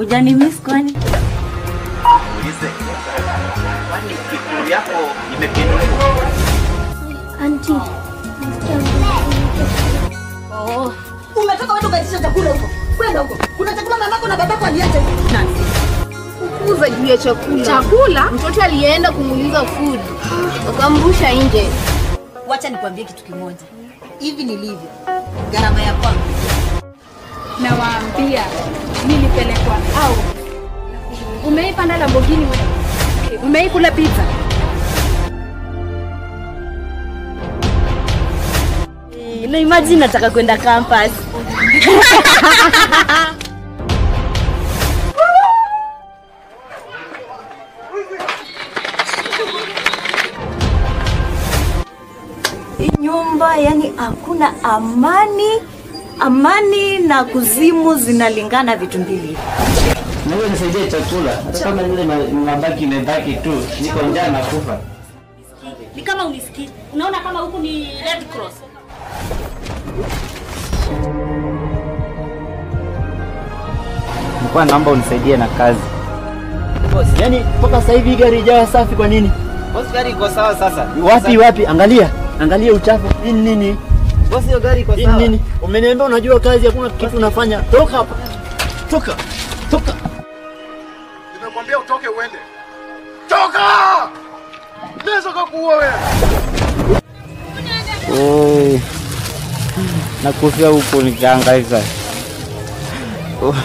Hujani miss kwani? Ulize. Kwani kikuru yako imepinduliwa? Anti, nasikia mzee Oh, Umetoka wewe ukaitisha chakula huko. Kwenda huko. Kuna chakula mamako na babako aliacha huko. kuza juu ya chakula. Chakula? Mtoto alienda kumuuliza food, wakamrusha nje. Wacha nikwambie kitu kimoja. Hivi nilivyo. Gharama ya kwangu. Nawaambia nilipelekwa au umeipanda Lamborghini wewe? Umeikula pizza? na imagine nataka kwenda campus. Hii nyumba yani hakuna amani. Amani na kuzimu zinalingana vitu mbili. Naweza nisaidie chakula hata kama ile ma- mabaki imebaki tu, niko njaa na kufa. Ni kama unisikii. Unaona kama huku ni Red Cross. Nilikuwa naomba unisaidie na kazi. Boss, yani mpaka sasa hivi gari ijawa safi kwa nini? Boss, gari iko sawa sasa. Wapi wapi? Angalia. Angalia uchafu. Hii ni nini? Boss, hiyo gari iko Hii ni sawa. nini? Umeniambia unajua kazi, hakuna kitu unafanya. Toka hapa. Toka. Toka. Nimekwambia utoke uende. Toka! Naweza kukuua wewe. Oh. Nakufia huku nikahangaika. Oh.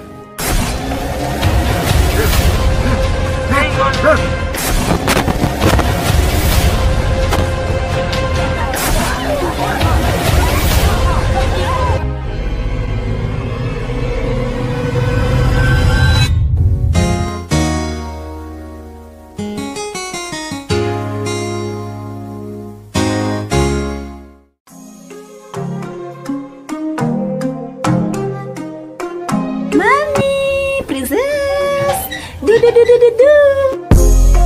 Mami, princess. Du du du du du du.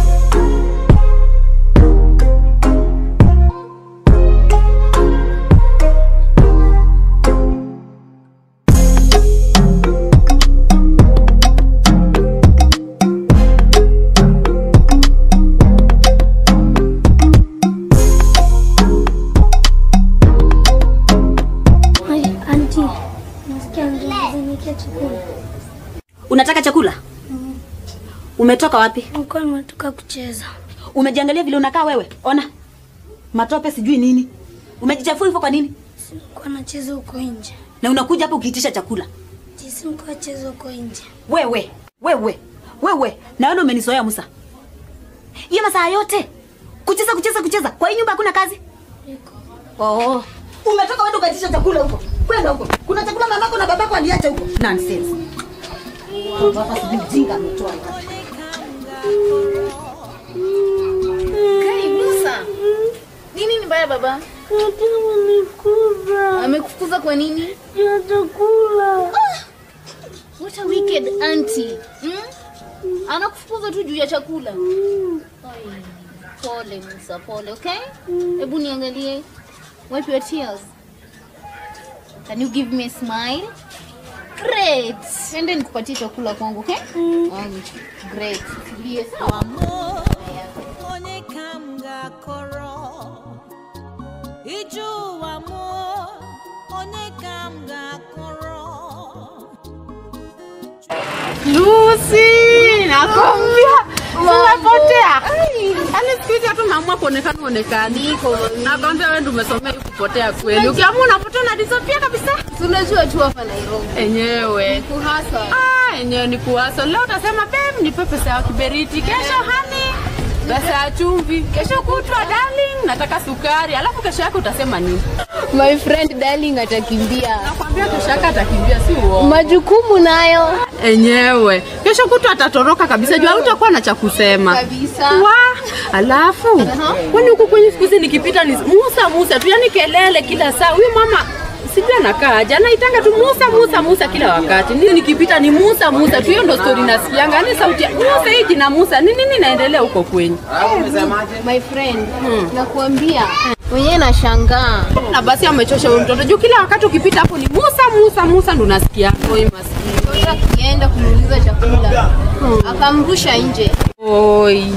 Ai, anti, nasikia mzee nikia chakula. Unataka chakula? Umetoka wapi? Nilikuwa nimetoka kucheza. Umejiangalia vile unakaa wewe? Ona. Matope sijui nini. Umejichafua hivyo kwa nini? Nilikuwa nacheza huko nje. Na unakuja hapa ukiitisha chakula. Jinsi nilikuwa nacheza huko nje. Wewe, wewe, wewe. Naona umenizoea Musa. Hiyo masaa yote kucheza kucheza kucheza. Kwa hii nyumba hakuna kazi? Oh, Umetoka wewe ukaitisha chakula huko. Kwenda huko. Kuna chakula mamako na babako aliacha huko. nonsense. Baba sijui mjinga ametoa wapi. Kai Musa, nini ni mbaya baba? Amekufukuza kwa nini? Ya chakula. What a wicked auntie. Hmm? Anakufukuza tu juu ya chakula. Ai, Pole Musa, pole, okay? Hebu niangalie. Wipe your tears. Can you give me a smile? Great. Ende nikupatie chakula kwangu, okay? Um, great. Tulie sawa. onye ka m ga-akọrọ ije ụwa m onye ka m ga-akọrọ Lucy, nakwambia umepotea. Yaani siku hizi hata umeamua kuonekana uonekani. Nakwambia wewe ndio umesomea hii kupotea kweli. Ukiamua unapotea na disappear kabisa. Tunajua tu hapa Nairobi. Enyewe. Kuhasa. Ah, enyewe ni kuwaso. Leo utasema babe, nipe pesa ya kiberiti. Kesho hani pesa ya chumvi. Kesho kutwa darling, nataka sukari. Alafu kesho yake utasema nini? My friend darling atakimbia. Nakwambia kesho yake atakimbia, si uongo. Majukumu nayo. Enyewe. Kesho kutwa atatoroka kabisa. Jua utakuwa na cha kusema. Kabisa. Wa, alafu kwani huku kwenye siku hizi nikipita ni Musa Musa tu, yani kelele kila saa. Huyu mama sijui anakaa aje, anaitanga tu Musa Musa Musa kila wakati. Ni nikipita ni Musa Musa tu, hiyo ndo story nasikianga. Yani sauti ya Musa hii jina Musa, ni nini naendelea huko kwenyu? Umesemaje? My friend, nakuambia Mwenyewe nashangaa. Na basi amechosha huyo mtoto juu kila wakati ukipita hapo ni Musa Musa Musa ndo unasikia. Oi maskini. Sasa akienda kumuuliza chakula akamrusha nje. Oi.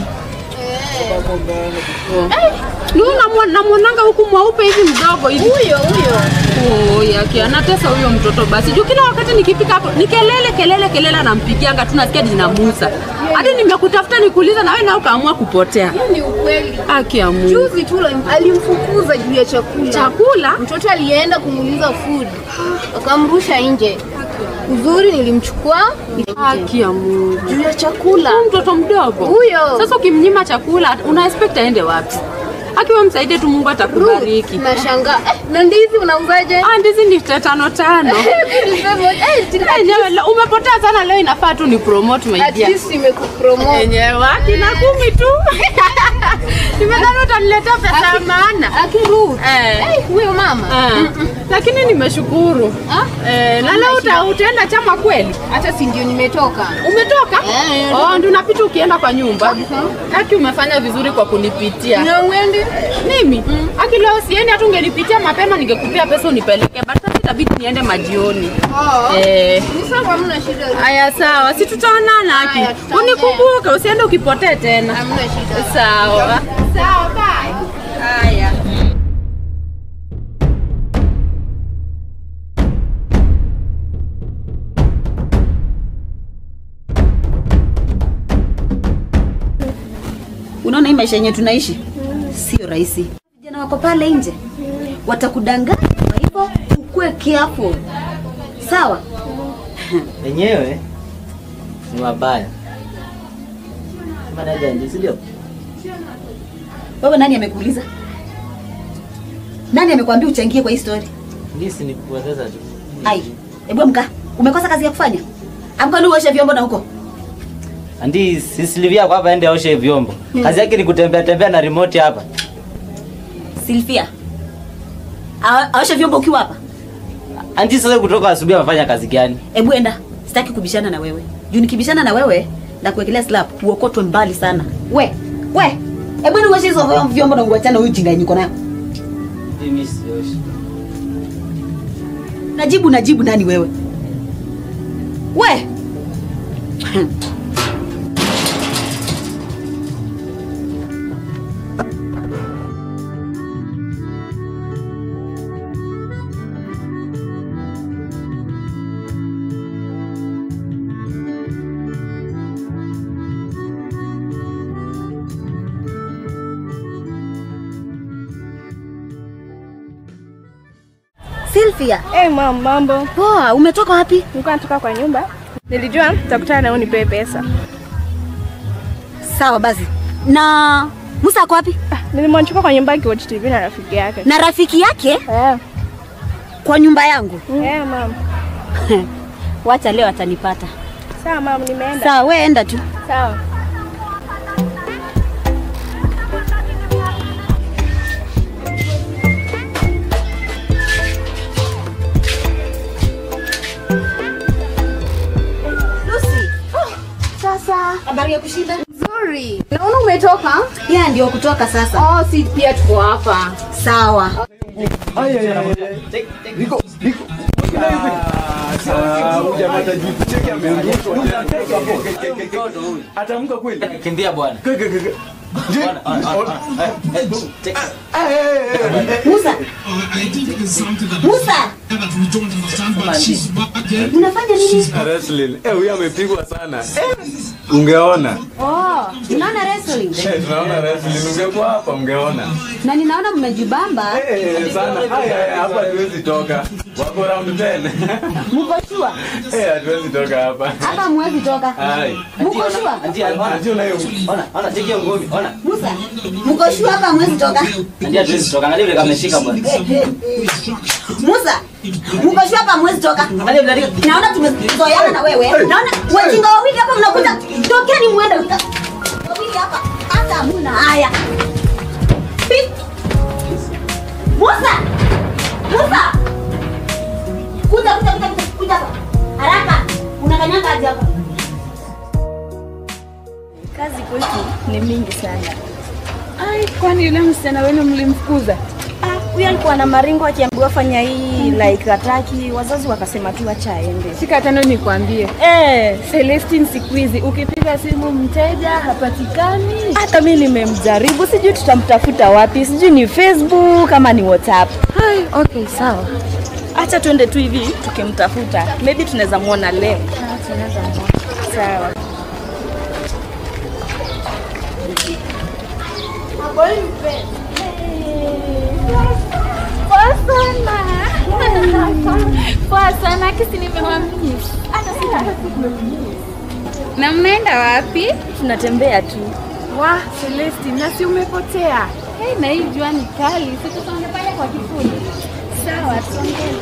Ni namwonanga huku mweupe hivi mdogo hivi. Huyo huyo. Oi, aki anatesa huyo mtoto basi. Juu kila wakati nikipika hapo ni kelele kelele kelele anampigianga tu nasikia jina Musa. Hadi nimekutafuta nikuuliza na wewe nao kaamua kupotea. Hiyo ni ukweli. Haki ya Mungu. Juzi tu alimfukuza juu ya chakula. Chakula? Mtoto alienda kumuuliza food, akamrusha nje. Uzuri nilimchukua Haki ya Mungu. juu ya chakula. Huyu mtoto mdogo Huyo. Sasa ukimnyima chakula una expect aende wapi? Akiwa msaidie tu Mungu atakubariki. Nashangaa. Eh, na ndizi unauzaje? Ah, ndizi ni tano tano. Enyewe le- umepotea sana leo, inafaa tu ni promote my At dear. least imekupromote. Enyewe akina kumi tu. Nimedhani utaniletea pesa ya maana. Akiru. Eh. Eh, huyo mama. Eh. Lakini nimeshukuru. Eh, na leo uta, utaenda chama kweli? Hata si ndio nimetoka. Umetoka? Eh. Oh, ndio unapita ukienda kwa nyumba. Haki umefanya vizuri kwa kunipitia. Na uende? Mimi? Aki leo siendi hata ungenipitia mapema ningekupea pesa unipeleke. But sasa itabidi niende majioni. Oh. Eh. Ni sawa, hamna shida. Aya sawa, si tutaonana Aki. Haya, tutaongea. Unikumbuke usiende ukipotee tena. Hamna shida. Sawa. Sawa, bye. Haya. Unaona hii maisha yenye tunaishi sio rahisi. Vijana wako pale nje watakudanganya, kwa hivyo ukue careful. Sawa? Wenyewe ni wabaya. Kama dada ndio, si ndio? Wewe nani amekuuliza? Nani amekwambia uchangie kwa hii story? Ndisi ni kupoteza tu. Ai, hebu amka. Umekosa kazi ya kufanya? Amka ndio uoshe vyombo na huko. Andi si Silvia kwa hapa aende aoshe vyombo. Kazi yake ni kutembea tembea na remote hapa. Silvia. A- Aoshe vyombo ukiwa hapa. Andi sasa kutoka asubuhi amefanya kazi gani? Hebu enda. Sitaki kubishana na wewe. Juu nikibishana na wewe na kuwekelea slap uokotwe mbali sana. We, we. Hebu ni uoshe hizo vyombo na uachane huyu jinga yenye uko nayo. Mimi sioshi. Najibu najibu nani wewe? We. Sylvia. Eh, mam, mambo. Poa, umetoka wapi? Nilikuwa natoka kwa nyumba. Nilijua tutakutana na unipe pesa. Sawa basi. Na Musa ako wapi? Nilimwachukua kwa nyumba akiwatch TV na rafiki yake. Na rafiki yake? Eh. Kwa nyumba yangu. Eh, mam. Wacha leo atanipata. Sawa, mam, nimeenda. Sawa, we enda tu. Sawa. Lucy. Sasa habari ya kushinda? Nzuri. Naona umetoka? Ya ndio kutoka sasa. Oh, si pia tuko hapa. Sawa. Niko, niko. Atamka kweli? Kimbia bwana. Musa. Musa. Unafanya nini? Wrestling. Eh, huyu amepigwa sana. Eh, ungeona. Oh, unaona wrestling? Eh, tunaona wrestling. Ungekuwa hapa ungeona. Na ninaona mmejibamba. Eh, sana. Haya, haya, hapa hatuwezi toka. Wako round 10. Mko sure? Eh, hatuwezi toka hapa. Hapa mwezi toka. Hai. Mko sure? Andi ona. Ati unayo. Ona, ona cheki hiyo ngumi. Ona. Musa. Mko sure hapa mwezi toka? Andi hatuwezi toka. Angalia vile kameshika bwana. Musa. Mko sure hapa mwezi toka? Angalia vile alika- Naona tumezoeana na wewe. Naona wajinga wawili hapa mnakuja. Tokeni muende. Wawili hapa. Hata hamna haya. Pi. Musa. Musa. Kuja kuja kuja kuja kuja hapa. Haraka. Unakanyanga aje hapa? Kazi kwetu ni mingi sana. Ai, kwani yule msichana wenu mlimfukuza? huyu alikuwa na maringo akiambiwa fanya hii like ataki, wazazi wakasema tu acha aende. Shika tano nikwambie. Eh, Celestine siku hizi ukipiga simu mteja hapatikani. hata mi nimemjaribu, sijui tutamtafuta wapi, sijui ni Facebook ama ni WhatsApp. Hai, okay, sawa. Acha tuende tu hivi tukimtafuta, maybe tunaweza muona leo. Sawa. Poa sana. Poa sana kisi nimewamiss. Hata sina Na mnaenda wapi? Tunatembea tu. Wa, Celestine, nasi umepotea. Hey, na hii jua ni kali. Si tusonge pale kwa kivuli. Sawa, tusonge.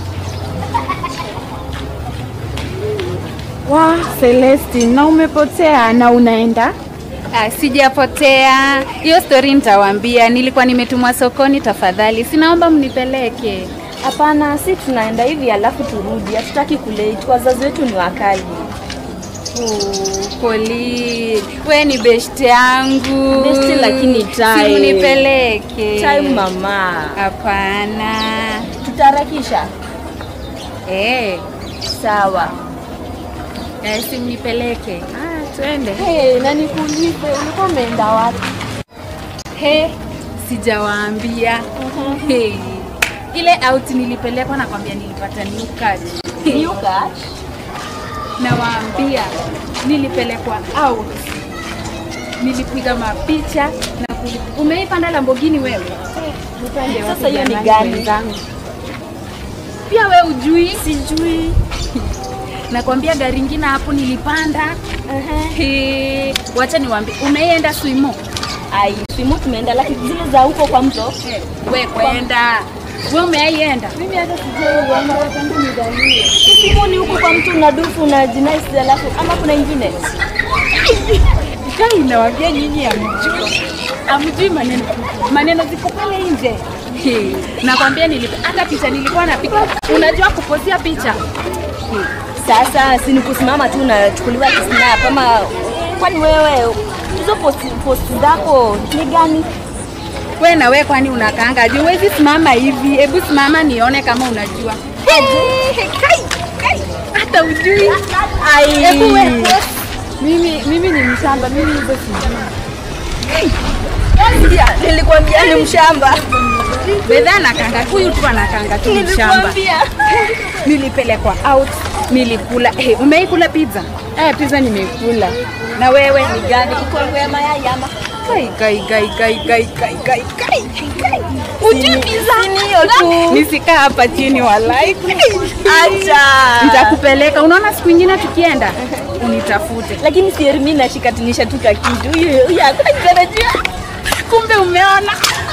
Wa, Celestine, na umepotea na unaenda? Ah, sijapotea. Hiyo story nitawaambia. Nilikuwa nimetumwa sokoni, tafadhali. Sinaomba mnipeleke. Hapana, si tunaenda hivi alafu turudi, hatutaki kulate, wazazi wetu ni wakali. Oh, Poli, we ni best yangu. Best lakini time. Si unipeleke. Time mama. Hapana. Tutaharakisha. Eh, Sawa. eh, si mnipeleke. Ah, twende. Hey, na nikuulize ulikuwa umeenda wapi? He, sijawaambia. Hey. Ile out nilipelekwa nakwambia nilipata new card. New card? Nawaambia nilipelekwa out. Nilipiga mapicha na kuli... Umeipanda Lamborghini wewe? Upande wa Sasa hiyo ni kijana gani? wenzangu. Pia we ujui? Sijui. Nakwambia gari ingine hapo nilipanda. He, wacha niwaambie, umeienda swimo? Ai, swimu tumeenda lakini zile za huko kwa mto. Hey, we kwenda. We umeienda? Mimi hata sijaiona tangu nizaliwe. Swimu ni huko kwa mto unadufu na jinais alafu ama kuna ingine? Kai nawaambia nyinyi hamjui. Hamjui maneno. Maneno ziko pale nje. Hey, nakwambia nilipa hata picha nilikuwa napiga. Unajua kuposia picha? Sasa si ni kusimama tu unachukuliwa kisnap ama kwani wewe hizo posti, posti zako ni gani? We na we kwani unakaanga juu? Huwezi simama hivi. Hebu simama nione kama unajua. Hey, kai, kai. Hata ujui. Ai. Hebu we post. Mimi mimi ni mshamba, mimi hizo sijui. Sikia, nilikwambia ni mshamba. Bedha anakanga huyu tu anakanga tu mshamba. Nilikwambia. Nilipelekwa out, nilikula. Hey, umeikula pizza? Eh, pizza nimekula. Na wewe Ni gani? Iko ya mayai ama? Kai, kai, kai, kai, kai, kai, kai, kai, kai. Ujui pizza? Ni hiyo tu. Nisikaa hapa chini walai. Acha. Nitakupeleka. Unaona siku ingine tukienda unitafute. Lakini si Hermi nashikatanisha tu kakitu. Huyu huyu hakuna kitarajia. Kumbe umeona.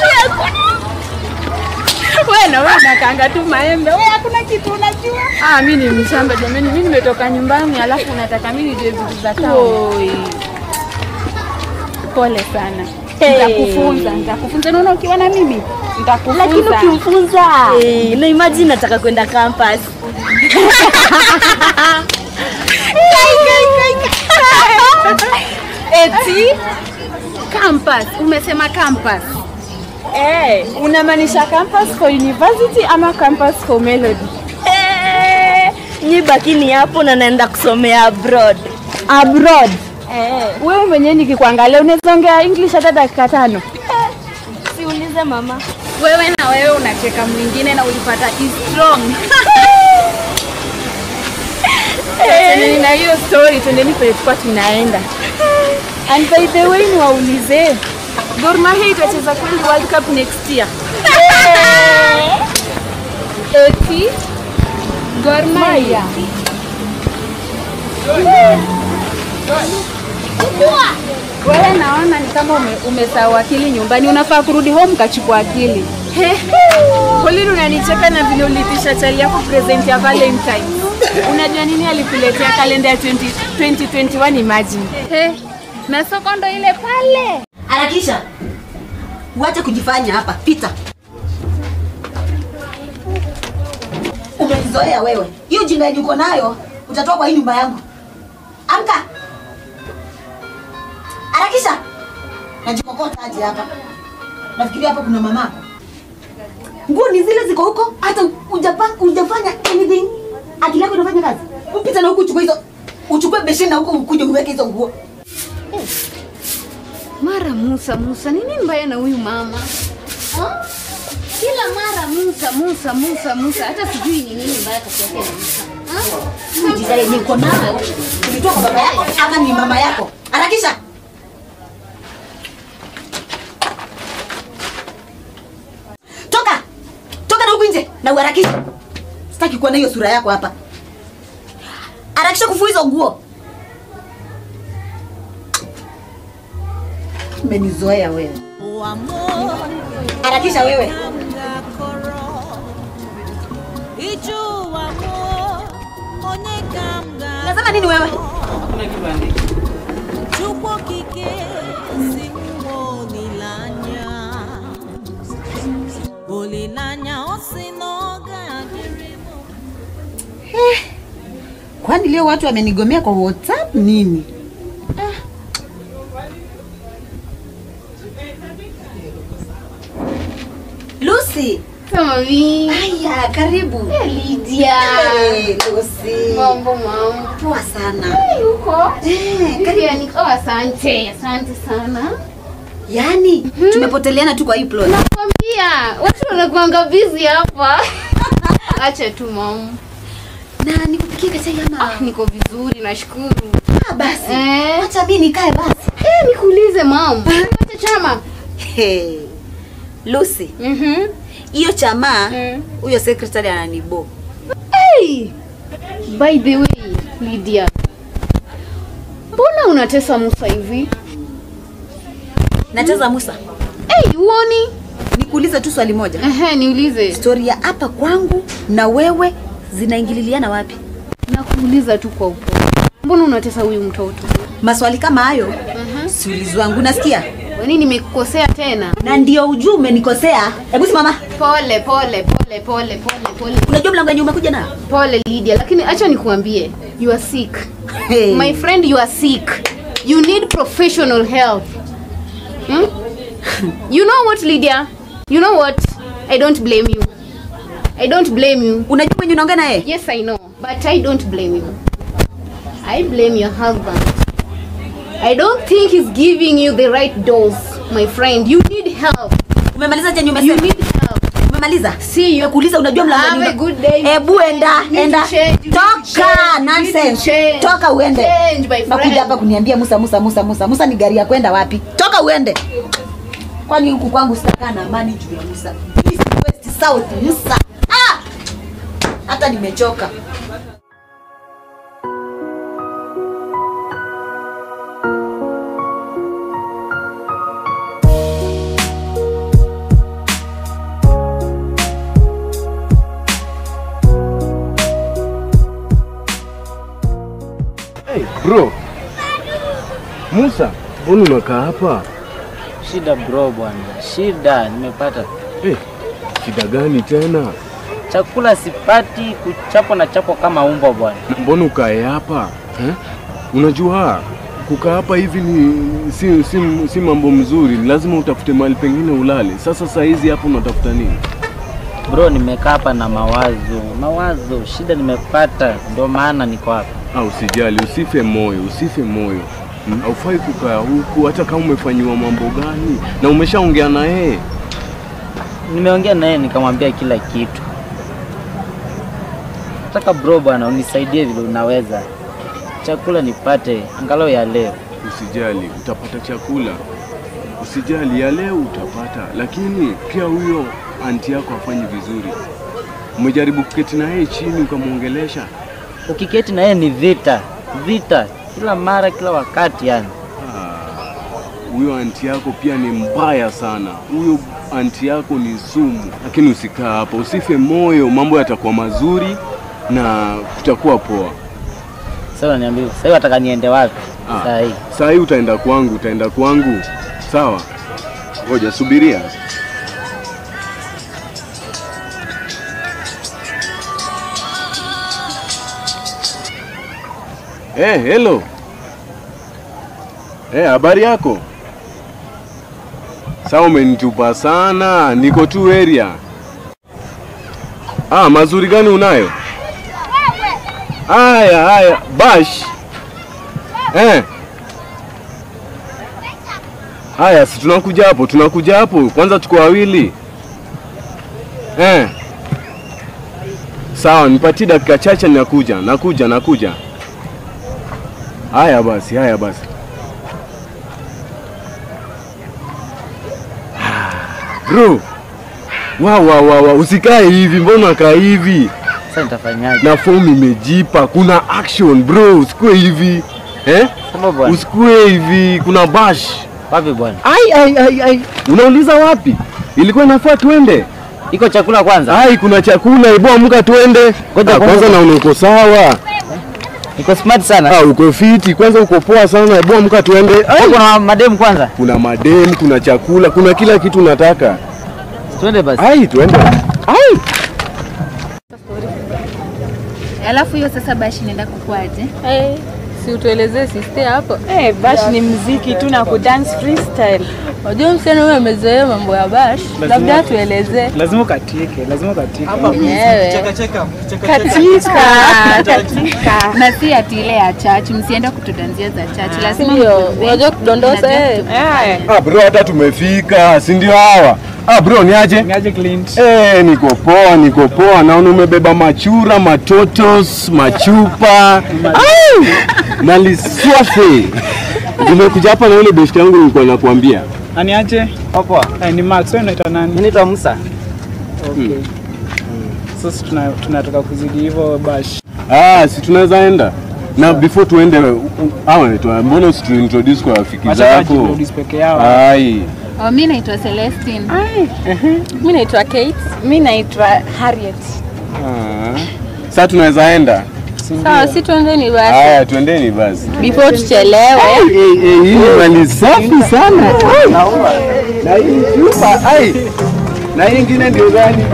Wewe na wewe unakaanga tu maembe. Wewe hakuna kitu unajua. Ah, mimi ni mshamba jamani, mimi nimetoka nyumbani alafu unataka mimi nijue vitu za town. Oi. Pole sana. Hey. Nitakufunza, nitakufunza. Unaona ukiwa na mimi nitakufunza. Lakini ukimfunza eh, na imagine nataka kwenda campus. Eti campus. Umesema campus. Eh, Unamaanisha campus for university ama campus for melody? eh, nyi bakini hapo na naenda kusomea abroad. Abroad. Eh, Wewe mwenyewe nikikuangalia unaweza ongea English hata dakika tano. siulize mama. Wewe na wewe unacheka mwingine na ulipata is strong. Achana na hiyo story, twendeni pale tulikuwa tunaenda. And by the way, niwaulize Gor Mahia itacheza kweli World Cup next year? Eti Gor Mahia. Wewe naona ni kama ume, umesahau akili nyumbani, unafaa kurudi home kachukua akili. He, Pauline unanicheka na vile ulitisha chali yako present ya Valentine. Unajua nini alikuletea kalenda ya 20, 2021 imagine. He, na soko ndo ile pale. Harakisha, uache kujifanya hapa. Pita, umenizoea wewe. Hiyo jinga yenye uko nayo utatoa kwa hii nyumba yangu. Amka, harakisha. Najikokota aje hapa? Nafikiria hapa kuna mamako. nguo ni zile ziko huko hata hujapa- hujafanya anything akili yako inafanya kazi upita na huku uchukue hizo uchukue besheni na huko ukuje uweke hizo nguo Mara Musa, Musa, ni nini mbaya na huyu mama ha? Kila mara Musa, Musa, Musa, Musa, hata sijui ni nini mbaya kati yake na Musa. Ha? Ujira yenye uko nayo ulitoa kwa baba yako ama ni mama yako harakisha toka toka na huku nje na uharakishe sitaki kuona hiyo sura yako hapa harakisha kufua hizo nguo umenizoea wewe harakisha wewe nasema nini wewe Chukwu okike si mmụọ olileanya olileanya ọ sị na ọ ga-adịrị m kwani leo watu wamenigomea kwa whatsapp nini Lucy. Mami. Aya, karibu. Lydia. Hey, Lucy. Mambo mama. Poa sana. Hey, uko? Eh, Lydia, niko asante, asante sana. Yaani tumepoteleana tu kwa hii plot. Nakwambia, watu wanakuanga busy hapa. Acha tu mama. Na nikupikie kachai ama? Ah, niko vizuri, nashukuru. Ah, basi. Eh. Acha mimi nikae basi. Eh, nikuulize mama. Acha chama. Hey. Lucy. Mhm. Hiyo chama Mm. huyo secretary ananibo. Hey! By the way, Lydia. Mbona unatesa Musa hivi? Nacheza Musa. Hey, uoni? Nikuulize tu swali moja. Ehe, niulize. Story ya hapa kwangu na wewe zinaingililiana wapi? Nakuuliza tu kwa upole. Mbona unatesa huyu mtoto? Maswali kama hayo si ulizi wangu, nasikia Kwa nini nimekukosea tena? na ndio ujue umenikosea. Hebu simama. Pole pole pole pole pole pole. Unajua mlango wenye umekuja nayo? Pole Lydia, lakini acha nikuambie, you are sick. Hey. My friend, you are sick. You need professional help. Hmm? You know what, Lydia? You know what? I don't blame you. I don't blame you. Unajua mwenye unaongea naye? Yes, I know, but I don't blame you. I blame your husband. I don't think he's giving you the right dose, my friend. You need help. Umemaliza chenye You umesema? need help. Umemaliza? See you. Kuuliza unajua mlango Have wenye a good day. Hebu enda, You need enda. to change, you need to Toka change, you need to nonsense. change. Toka uende. Change, my friend. Nakuja hapa kuniambia Musa Musa Musa Musa. Musa ni gari ya kwenda wapi? Toka uende. Kwani huku kwangu sitakaa na amani juu ya Musa. East, West, South, Musa. Ah! Hata nimechoka. Hey, bro. Musa, mbona unakaa hapa? Shida bro bwana, shida nimepata. Hey, shida gani tena? Chakula sipati, kuchapwa na chapwa kama umbo bwana. Mbona ukae hapa eh? Unajua kukaa hapa hivi ni si, si, si mambo mzuri, lazima utafute mahali pengine ulale. Sasa saa hizi hapa unatafuta nini? Bro, nimekaa hapa na mawazo, mawazo, shida nimepata, ndio maana niko hapa. Ah, usijali, usife moyo, usife moyo. Hmm? Haufai kukaa huku hata kama umefanyiwa mambo gani na umeshaongea na yeye. Nimeongea naye nikamwambia kila kitu. Nataka bro bwana, unisaidie vile unaweza, chakula nipate angalau ya leo. Usijali, utapata chakula. Usijali, ya leo utapata, lakini pia huyo anti yako afanyi vizuri. Umejaribu kuketi na yeye chini ukamwongelesha? Ukiketi na yeye ni vita, vita kila mara, kila wakati yani. Ah, Huyo anti yako pia ni mbaya sana. Huyo anti yako ni sumu, lakini usikaa hapa, usife moyo, mambo yatakuwa mazuri na kutakuwa poa. Sasa niambie, sasa hivi nataka niende wapi? Ah, Saa hii Saa hii utaenda kwangu, utaenda kwangu. Sawa, ngoja subiria. Eh, hello. Eh, habari yako? Sawa, umenitupa sana, niko tu area. Ah, mazuri gani unayo? Haya haya, bash. Eh. Haya, si tunakuja hapo, tunakuja hapo. Kwanza tuko wawili. Eh. Sawa, nipatie dakika chache nakuja, nakuja, nakuja. Haya basi, haya basi. Bro. Wa wa wa wa, usikae hivi, mbona unakaa hivi? Sasa nitafanyaje? Na fomu imejipa, kuna action bro, usikue hivi. Eh? Sema bwana. Usikue hivi, kuna bash. Wapi bwana? Ai ai ai ai. Unauliza wapi? Ilikuwa inafaa tuende. Iko chakula kwanza? Ai, kuna chakula, hebu amka tuende. Ngoja Ah, kwanza- kwanza naona uko sawa. Niko smart sana. Ah, uko fiti, kwanza uko poa sana, hebu amka tuende. Ai, Kuna mademu kwanza. kuna madem, kuna chakula, kuna kila kitu nataka. Twende basi. Ai, tuende. Ai. Alafu hiyo sasa bashi inaenda kukwaje? Hey, si utuelezee sister hapo. Eh, bash ni mziki tu na kudance freestyle. Unajua msichana huyo amezoea mambo ya bash, labda atuelezee lazima ukatike, lazima ukatike. mwenyewe. Katika, katika. Na si ati ile ya church, msiende kutudanzia za church. Lazima Ndio, mkudance. unajua kudondosa Na eh. just Ah, bro, hata tumefika, si ndio hawa? Ah, bro, niaje? Niaje Clint? Eh, niko poa, niko poa. Naona umebeba machura, matotos, machupa. Ai! Na liswafe. Nimekuja hapa na ule besti yangu nilikuwa nakuambia. Nani aje? Poa. Eh, ni Max, wewe unaitwa nani? Mimi naitwa Musa. Okay. Sasa tuna tunataka kuzidi hivyo bash. Ah, si tunaweza enda. Na before tuende, u- u- hawa naitwa, mbona usituintroduce kwa rafiki Wacha zako? wajiintroduce peke yao. Ai. Oh, mi naitwa Celestine. Mimi naitwa Kate. Mi naitwa Harriet. Ah. Sasa tunaweza enda. Sawa, si tuendeni basi. Haya, twendeni basi. Before tuchelewe. Ai, ai, ai, hii ni mali safi sana. Ai. Na hii chupa, ai. Na hii ingine ndio gani?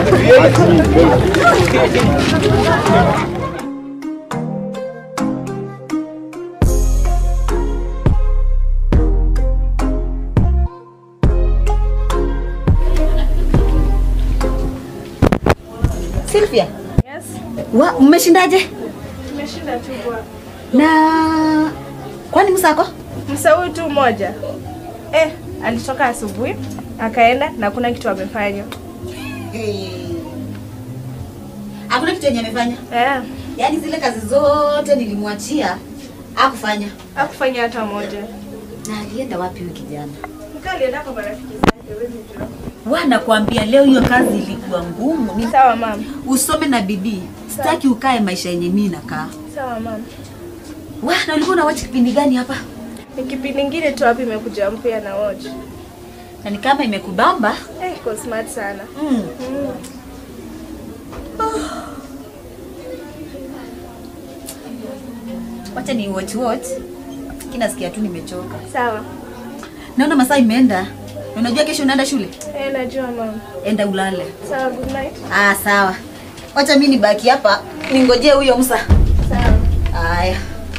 Sylvia, Yes. wa mmeshindaje? Tumeshinda tu bwana. Na kwani msako? Msa huyu tu mmoja. Eh, alitoka asubuhi akaenda na kuna kitu amefanya. Hakuna kitu yenye amefanya. Eh, Yaani zile kazi zote nilimwachia hakufanya. hakufanya hata moja. Na alienda wapi huyu kijana? Mkaa alienda kwa marafiki zake, wewe jua. Wana kuambia leo hiyo kazi ilikuwa ngumu. Ni Sawa mama. usome na bidii. Sitaki ukae maisha yenye mimi nakaa. Sawa mama. Wa, na ulikuwa unawachi kipindi gani hapa? Ni kipindi ingine tu hapa imekuja mpya na watch. Na ni kama imekubamba. Eh, iko smart sana. Mm. Mm. Wacha ni watch watch. Kinasikia tu nimechoka. Sawa. Naona masaa imeenda. Na Unajua kesho unaenda shule? Eh, najua mama. Enda ulale. Sawa, good night. Ah, sawa. Wacha mimi nibaki hapa ningojee huyo Musa. Sawa. Haya.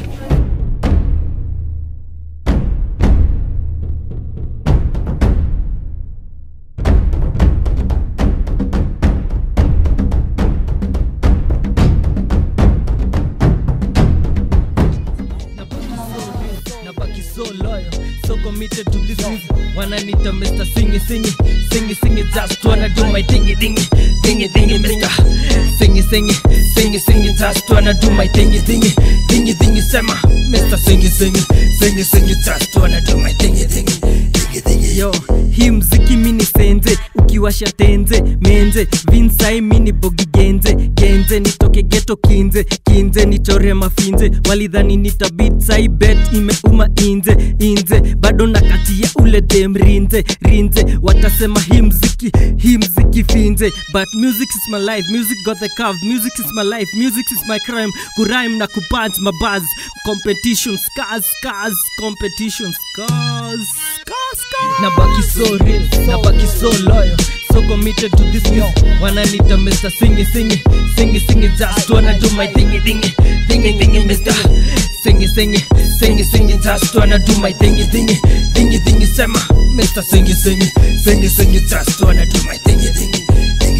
nabaki so loyal so committed to this music wananita mr singi singi singi singi just wanna do my thingy thingy thingy thingy mr singi singi singi singi just wanna do my thingy thingy thingy thingy sema mr singi singi singi singi just wanna do my thingy thingy thingy thingy yo hii mziki mini senze ukiwasha tenze menze vinsai mini bogi genze genze nitoke geto kinze kinze nichore mafinze walidhani nitabit sai bet imeuma inze inze bado nakatia ule dem rinze rinze watasema hii mziki hii mziki finze but music is my life music got the curve music is my life music is my crime kurime na kupunch mabaz competition scars scars competition scars scars scars nabaki so real nabaki so loyal so committed to this music wananita mr singi singi singi singi just wanna do my thingy thingy thingy thingy mr singi singi singi singi just wanna do my thingy thingy thingy thingy sema mr singi singi singi singi just wanna do my thingy thingy thingy thingy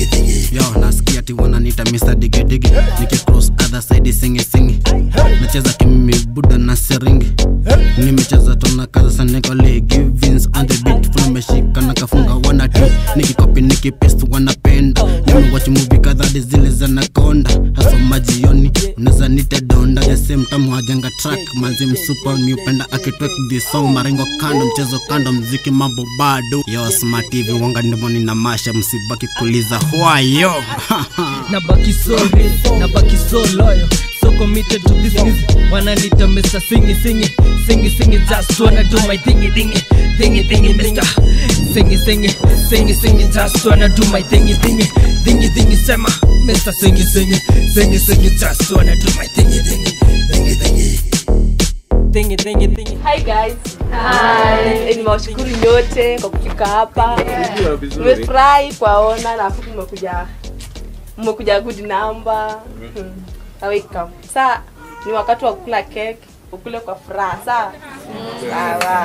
yo nasikia ati wananita mr digidigi nikicross other side singi singi nacheza kimimi buda na seringi nimecheza tona kaza sanekole givins on the beat full meshika na kafunga wanati nikikopi nikipest wanapenda nimewatch movie kadhaa hadi zile za nakonda hasa majioni unaweza nite donda the same time wajenga track manzi msupa miupenda akitwek this song marengo kando mchezo kando mziki mambo bado yo smart tv wanga ndivyo nina masha msibaki kuliza hwayo nabaki so real nabaki so loyal so committed to this music wananita mr singi singi singi singi just wanna do my thingy thingy thingy thingy mr singi singi singi singi just wanna do my thingy thingy thingy thingy sema mr singi singi singi singi just wanna do my thingy thingy thingy thingy thingy thingy thingy Hi guys. Hi. Nimewashukuru nyote kwa kufika hapa. Umejua vizuri. Nimefurahi kuwaona na afu mmekuja mmekuja good number. Hmm. Welcome. Sasa ni wakati wa kula cake, ukule kwa furaha. Sawa? Sawa.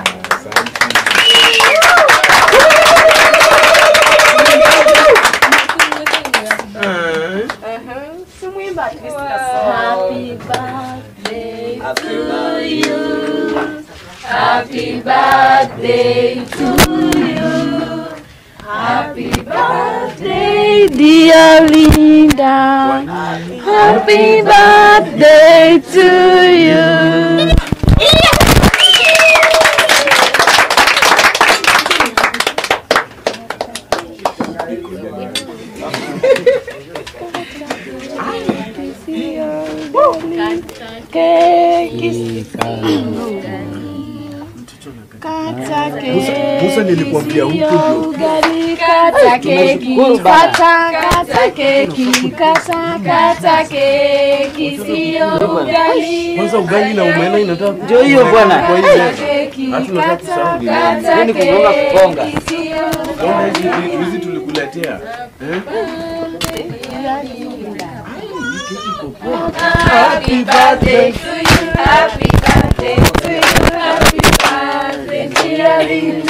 Uh-huh. Simwimba at least ka song. Happy birthday to you. Happy birthday to you. Happy birthday, dear Linda. Happy birthday to you. Musa- Musa nilikwambia huku ndio. ugali kata keki Tunashukuru baba. kata kata keki kata kata keki sio ugali Kwanza ugali na umena inataka Ndio hiyo bwana. Kwa hiyo hatuna hata kusahau ni nani. Hiyo ni kugonga kugonga. Ona hizi vitu hizi tulikuletea. Eh? Happy birthday to you. Happy birthday to you. Happy birthday, dear Linda.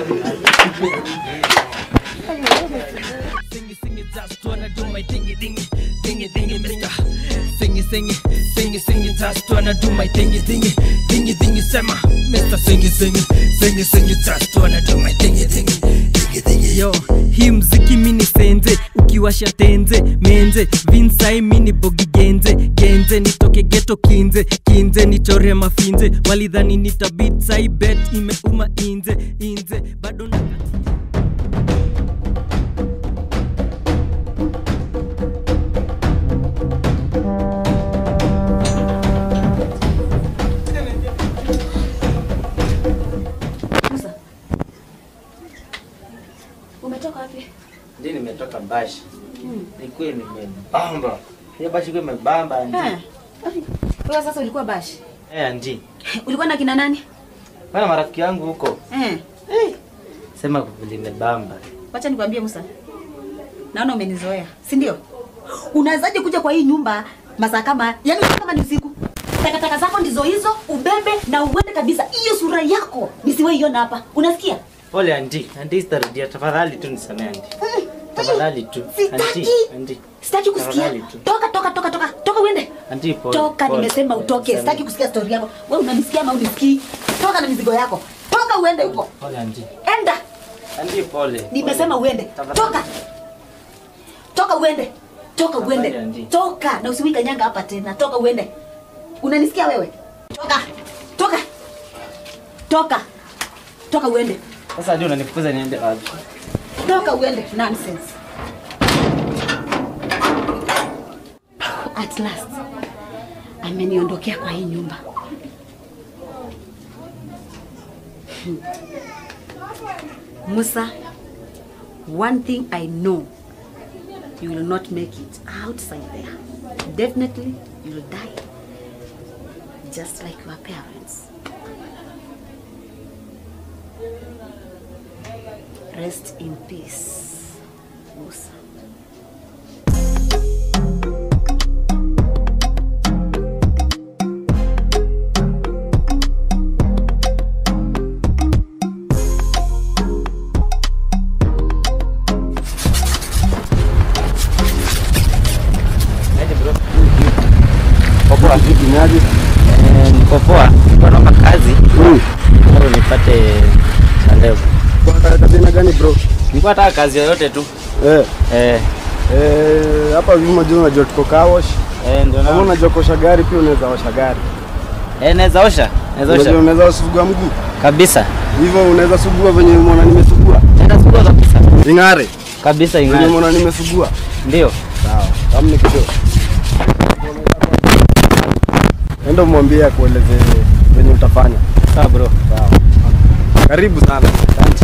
Singy, singy, just wanna do my thingy, thingy, thingy, thingy, mister. Singy, singy, singy, singy, just wanna do my thingy, thingy, thingy, thingy, sema, mister. Singy, singy, singy, singy, just wanna do my thingy, thingy, thingy, thingy. Yo, hii mziki mini senze, ukiwasha tenze, menze, vinsai mini bogi genze, genze, nitoke geto kinze, kinze, nichore mafinze, walidhani nitabit, sai bet, imeuma inze, inze, bado na Umetoka wapi? Ndio nimetoka bashi. Nilikuwa nimebamba. Hiyo bashi ilikuwa imebamba ndi. Eh. Wewe sasa ulikuwa bashi. Eh, ndi. Ulikuwa na kina nani? Bana marafiki yangu huko. Eh. Sema limebamba. Wacha nikwambie Musa. Naona umenizoea, si ndio? Unawezaje kuja kwa hii nyumba masaa kama yani kama ni usiku? Takataka zako ndizo hizo, ubebe na uende kabisa. Hiyo sura yako nisiwahi iona hapa. Unasikia? Pole andi. Andi sitarudia tafadhali tu nisamee andi. Tafadhali tu. Andi. Andi. Sitaki kusikia. Tafadhali tu. Toka toka toka toka. Toka uende. Andi pole. Toka pole, nimesema pole, utoke. nisamee. Sitaki kusikia story yako. Wewe unanisikia ama unisikii? Toka na mizigo yako. Toka uende huko. Pole andi. Enda. Andi pole. Nimesema uende. Toka. Toka uende. Toka uende. Toka na usiwika nyanga hapa tena. Toka uende. Unanisikia wewe? Toka. Toka. Toka. Toka uende. Sasa ndio unanifukuza niende wapi? Toka uende. Nonsense. At last. Ameniondokea kwa hii nyumba. Hmm. Musa, one thing I know, you will not make it outside there. Definitely, you will die. Just like your parents. Rest in peace, Musa. poa. Vipi niaje? Eh, niko poa. Niko naomba kazi. Bado nipate cha leo. Kwa kazi aina gani bro? Nilikuwa nataka kazi yoyote tu. Eh. Eh. Eh, hapa hivi unajua unajua tuko car wash. Eh, ndio Kama na. unajua kuosha gari pia unaweza osha gari. Eh, naweza osha. Naweza osha. Unajua unaweza sugua mguu. Kabisa. Hivyo unaweza sugua venye umeona nimesugua. Naweza sugua kabisa. Ing'are. Kabisa Venye ing'are. umeona nimesugua. Ndio. Sawa. Kama ni kidogo. Enda umwambie akueleze venye utafanya. Sawa bro. Sawa. Karibu sana. Asante.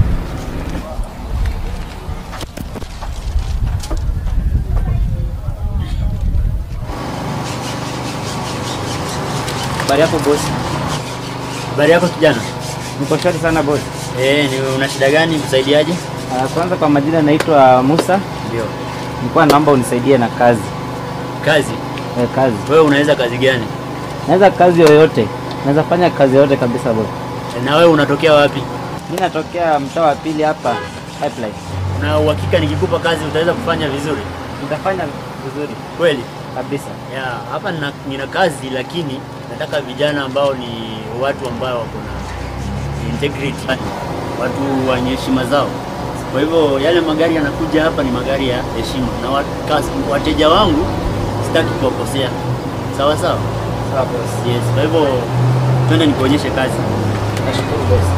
Habari yako boss? Habari yako kijana? Niko shwari sana boss. Eh, ni una shida gani? Kusaidiaje? Ah, Kwanza kwa majina naitwa Musa. Ndio. Nilikuwa naomba unisaidie na kazi. Kazi? Eh, kazi. Wewe unaweza kazi gani? Naweza kazi yoyote. Naweza fanya kazi yoyote kabisa boss. E, na wewe unatokea wapi? Mimi natokea mtaa wa pili hapa Pipeline. Na uhakika nikikupa kazi utaweza kufanya vizuri? Nitafanya vizuri. Kweli? Kabisa. Ya, hapa nina, nina kazi lakini nataka vijana ambao ni watu ambao wako na integrity, watu wenye heshima zao. Kwa hivyo yale magari yanakuja hapa ni magari ya heshima, na wat, kas- wateja wangu sitaki kuwakosea. Sawa sawa? Sawa boss. Yes, kwa hivyo twende nikuonyeshe kazi. Nashukuru boss.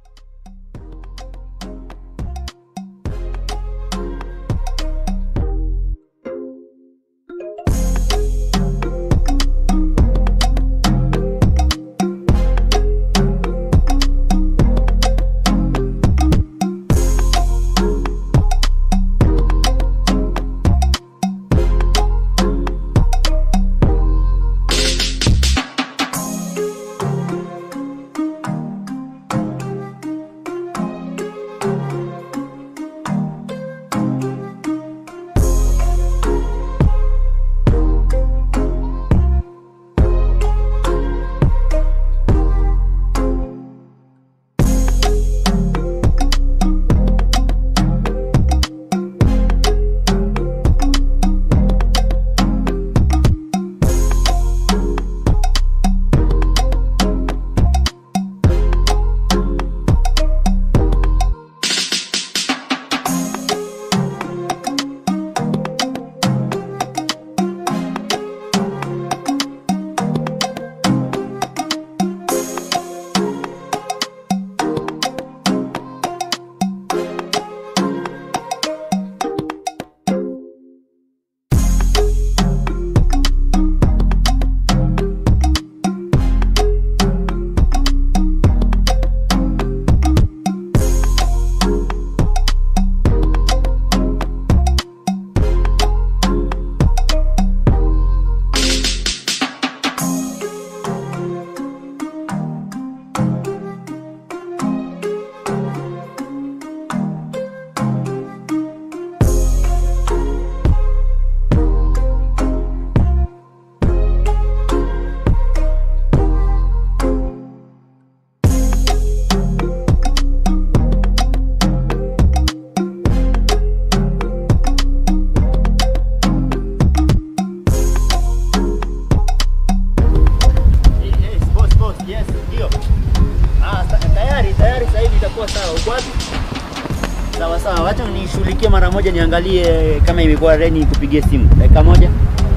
Yes, boss, boss, yes, ndio. Ah, ta- tayari, tayari sasa hivi itakuwa sawa. Uko wapi? Sawa sawa, wacha nishughulikie mara moja niangalie kama imekuwa ready nikupigie simu. Dakika moja.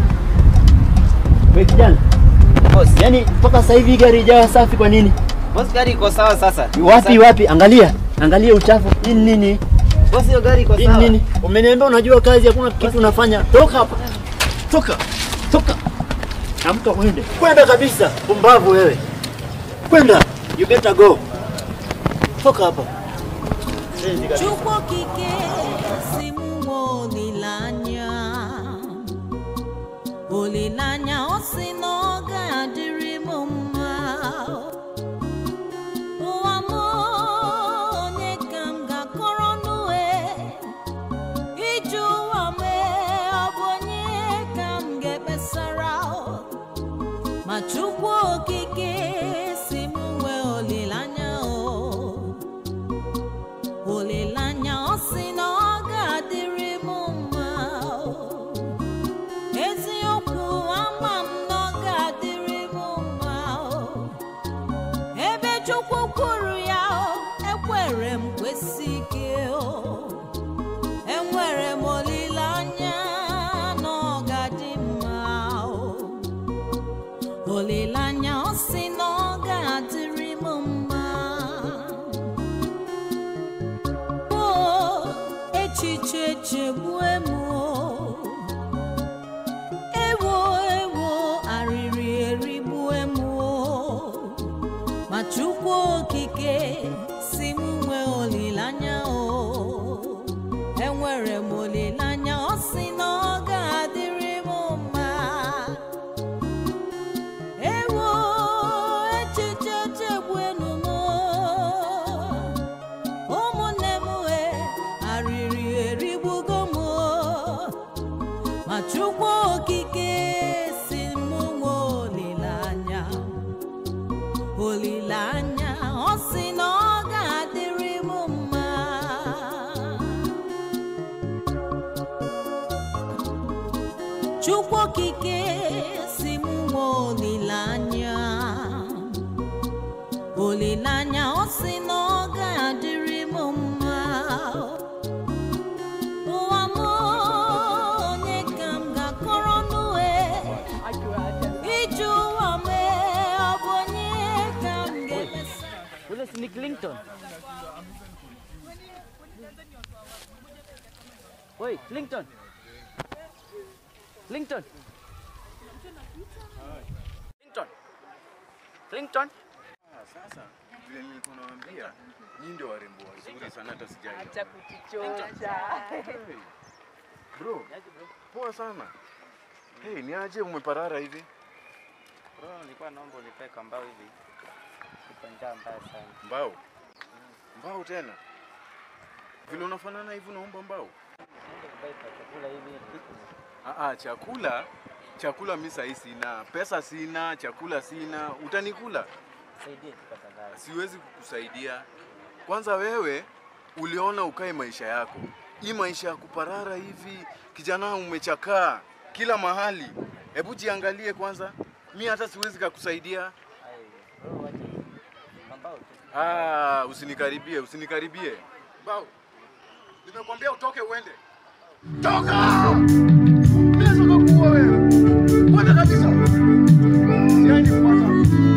Wewe kijana. Boss, yani mpaka sasa hivi gari ijawa safi kwa nini? Boss, gari iko sawa sasa. Wapi wapi? Angalia. Angalia uchafu. Hii ni nini? Boss, hiyo gari iko Hii ni sawa. nini? Umeniambia unajua kazi, hakuna kitu unafanya. Toka hapa. Toka. Toka. Amka uende. Kwenda kabisa. Pumbavu wewe. Kwenda. You better go. Toka hapa. Shenzi kabisa. Chukwu okike si mụ olileanya olileanya ọ sị na ọ ga-adịrị m mma ụwa m onye ka m ga-akọrọ nue ije ụwa m ọ bụ onye ka m ga-ekpesara ma Chukwu okike si m nwee olileanya o olileanya ọ sị na ọ ga-adịrị m mma o. eziokwu ama m na ọ ga sị na ọ ga-adịrị m mma o echiche chegbue m o. ewo ewo arịrị erigbue m o. ma chukwu okike si m nwee olileanya o enwere m olileanya ọ sị na ọ ga-adịrị m mma ewo echiche chegbuenu m ụmụnne m e arịrị erigbugo m ma chukwu okike si m nwee olileanya olileanya ọ sị na ọ ga-adịrị m mma chukwu okike si m nwee olileanya olileanya ọ sị na ọ ga-adịrị m mma ụwa m onye ka m ga-akọrọ nue ije ụwa m ọ bụ onye ka m ga-emesa Ule si ni Clinton. Oi, Clinton. Clinton. Clinton. Clinton. Ah, sasa vile nilikuwa nawaambia, nyinyi ndio warembo wazuri sana hata sijai. Acha kujichosha. Bro, poa sana. Hey, ni aje umeparara hivi? Bro, nilikuwa naomba unipe kambao hivi. Niko njaa mbaya sana. Mbao? Mbao tena? Vile unafanana hivi unaomba mbao? Naenda kubai pa chakula hivi. Ah, ah, chakula chakula mi sahi sina, pesa sina, chakula sina, utanikula? Saidie tu tafadhali. Siwezi kukusaidia. Kwanza wewe uliona ukae maisha yako, hii maisha ya kuparara hivi, kijana umechakaa kila mahali. Hebu jiangalie kwanza, mi hata siwezi kakusaidia. Bro, wacha hivi. Kambao tu. Ah, usinikaribie, usinikaribie. Mbao, nimekwambia utoke uende. Toka! Naweza kukuua wewe. Kwenda kabisa. Siani kufuata.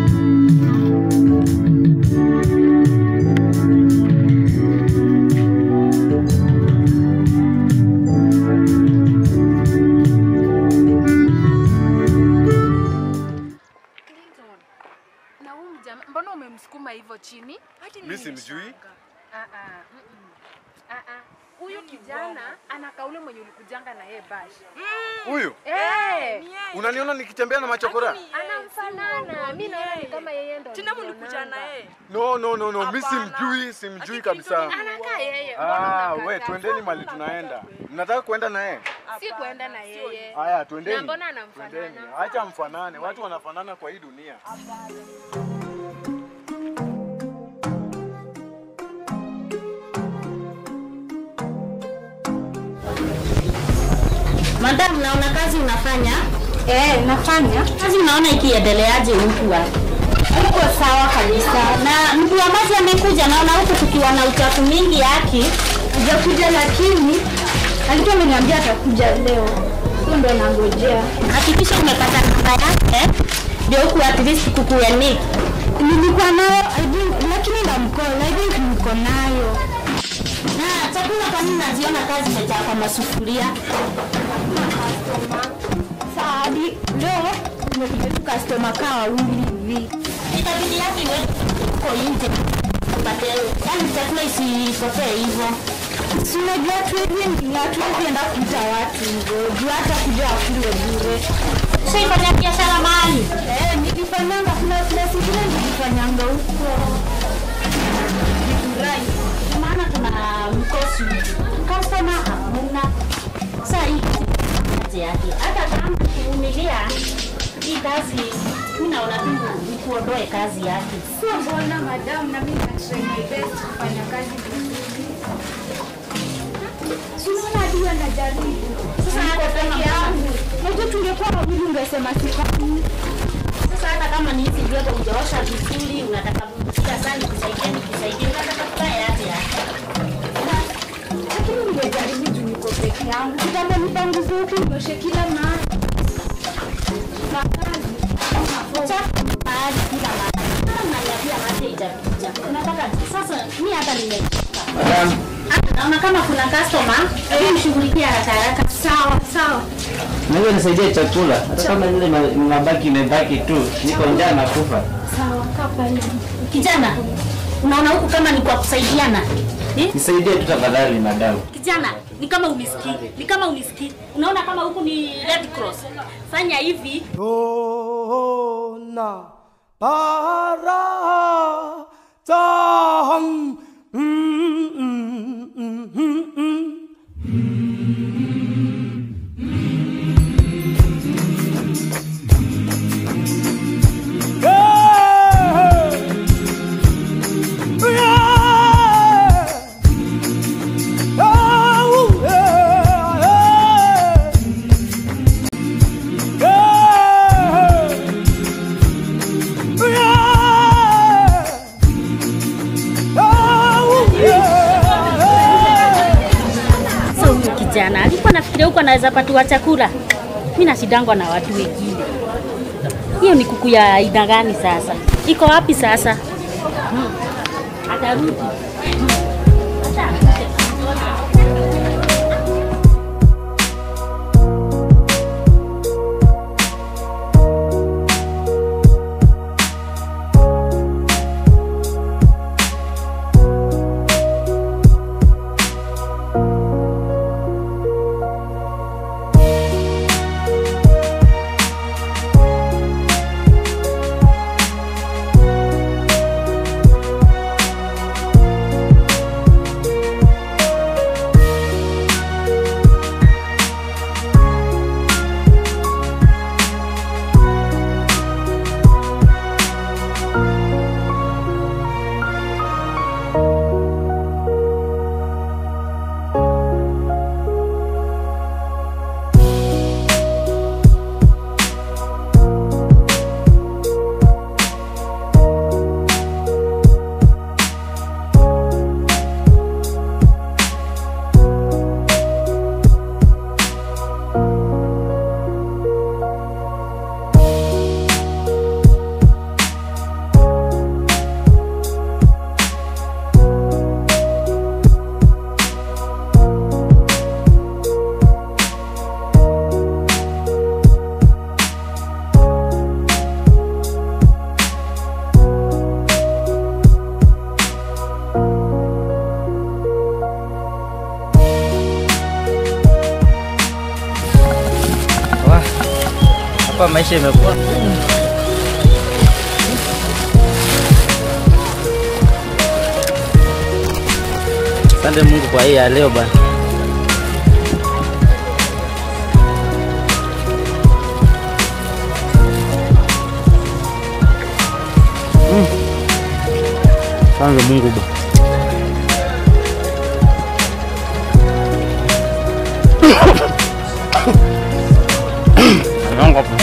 Clinton, na huyu mjamaa mbona umemsukuma hivyo chini? Hadi Mi simjui. Ah, ah, mm-mm. Ah, ah. Huyu kijana anakaa ule mwenye ulikujanga na yeye bash. Huyu? Eh, Unaniona nikitembea na machokora? anamfanana. Mimi naona ni kama yeye ndo. Tena mlikuja na yeye. No, no, no, no, mi simjui, simjui kabisa. Anakaa yeye. Ah, we twendeni mali tunaenda. Mnataka kuenda na yeye? Si kuenda na yeye. Haya, twendeni. Na mbona anamfanana? Twendeni. Acha mfanane, watu wanafanana kwa hii dunia. Madam, naona kazi unafanya? Eh, nafanya. Kazi unaona ikiendeleaje huku hapa? Uko sawa kabisa. Na mtu wa maji amekuja, naona huku tukiwa na uchafu mingi yaki. Hajakuja lakini alikuwa ameniambia atakuja leo. Huyo ndo nangojea. Hakikisha umepata namba yake ndio huku at least kukuwe nick. Nilikuwa nayo I think, lakini ndamcall. I think niko nayo. Na chakula kwa nini naziona kazi imejaa kwa masufuria? Saadi, leo nimekuja tu customer kaa wawili hivi. Itabidi yake iwe uko nje. Upate yani chakula isipotee hivyo. Si unajua watu hivi hatuwezi enda kuita watu hivyo. Juu hata kuja wakule bure. Ushaifanya biashara mahali? Eh, nilifanyanga kuna place ingine nilifanyanga huko. Nifurahi. Kwa maana tuna mkosi. Customer hamuna. Sasa hii kazi yake. Hata kama kuvumilia hii kazi mimi naona tu ni kuondoe kazi yake. Sio mbona madam, na mimi na try my best kufanya kazi vizuri. Si unaona hadi wewe najaribu. Sasa niko peke yangu. Najua tungekuwa wawili ungesema sifanyi. Sasa hata kama ni hizi vyombo hujaosha vizuri, unataka kila saa nikusaidie nikusaidie, unataka kukaa yake yake. Lakini ungejaribu juu niko peke yangu. Kitambo nipanguze huku nioshe kila mahali. Na kazi. Uchafu mahali nimechoka. Madam, Ah, Naona kama kuna customer, hebu mshughulikie haraka haraka. Sawa, sawa. naweza nisaidia chakula hata kama ile ma- mabaki imebaki tu, niko njaa na kufa. Sawa, kaa pale. Kijana, unaona huku kama ni kwa kusaidiana. Eh? Nisaidie tu tafadhali madam. Kijana, ni kama unisikii. Ni kama unisikii. Unaona kama huku ni Red Cross. Fanya hivi. Dona para tam mm, mm, mm, mm, mm. Yeah. Yeah. Oh, yeah, yeah. So huyu kijana alikuwa nafikiria huko anaweza patiwa chakula. Mimi nashidangwa na watu wengine. Hiyo ni kuku ya aina gani sasa? Iko wapi sasa? Hmm. Atarudi. Wah, hapa maisha imekuwa Asante Mungu kwa hii ya leo bana. Mm. Asante Mungu bana. Yangu hapa.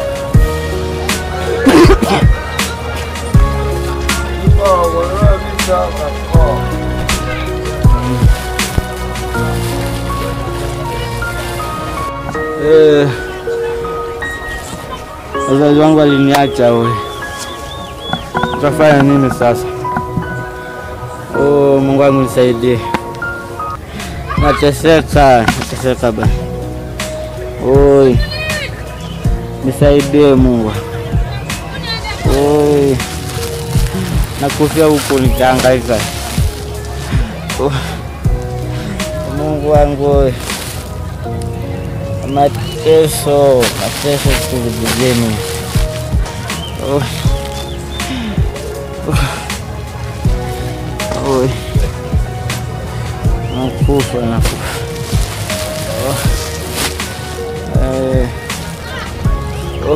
Eh, wazazi wangu waliniacha we, tutafanya nini sasa? Oh, Mungu wangu nisaidie, nateseka, nateseka bana. Oi, nisaidie Mungu. Oi, nakufia huku nikihangaika. Oh, Mungu wangu oi mateso, mateso tulivijeni. Oh. Oh. Oi. Nakufa, nakufa. Oh. Eh. Oh.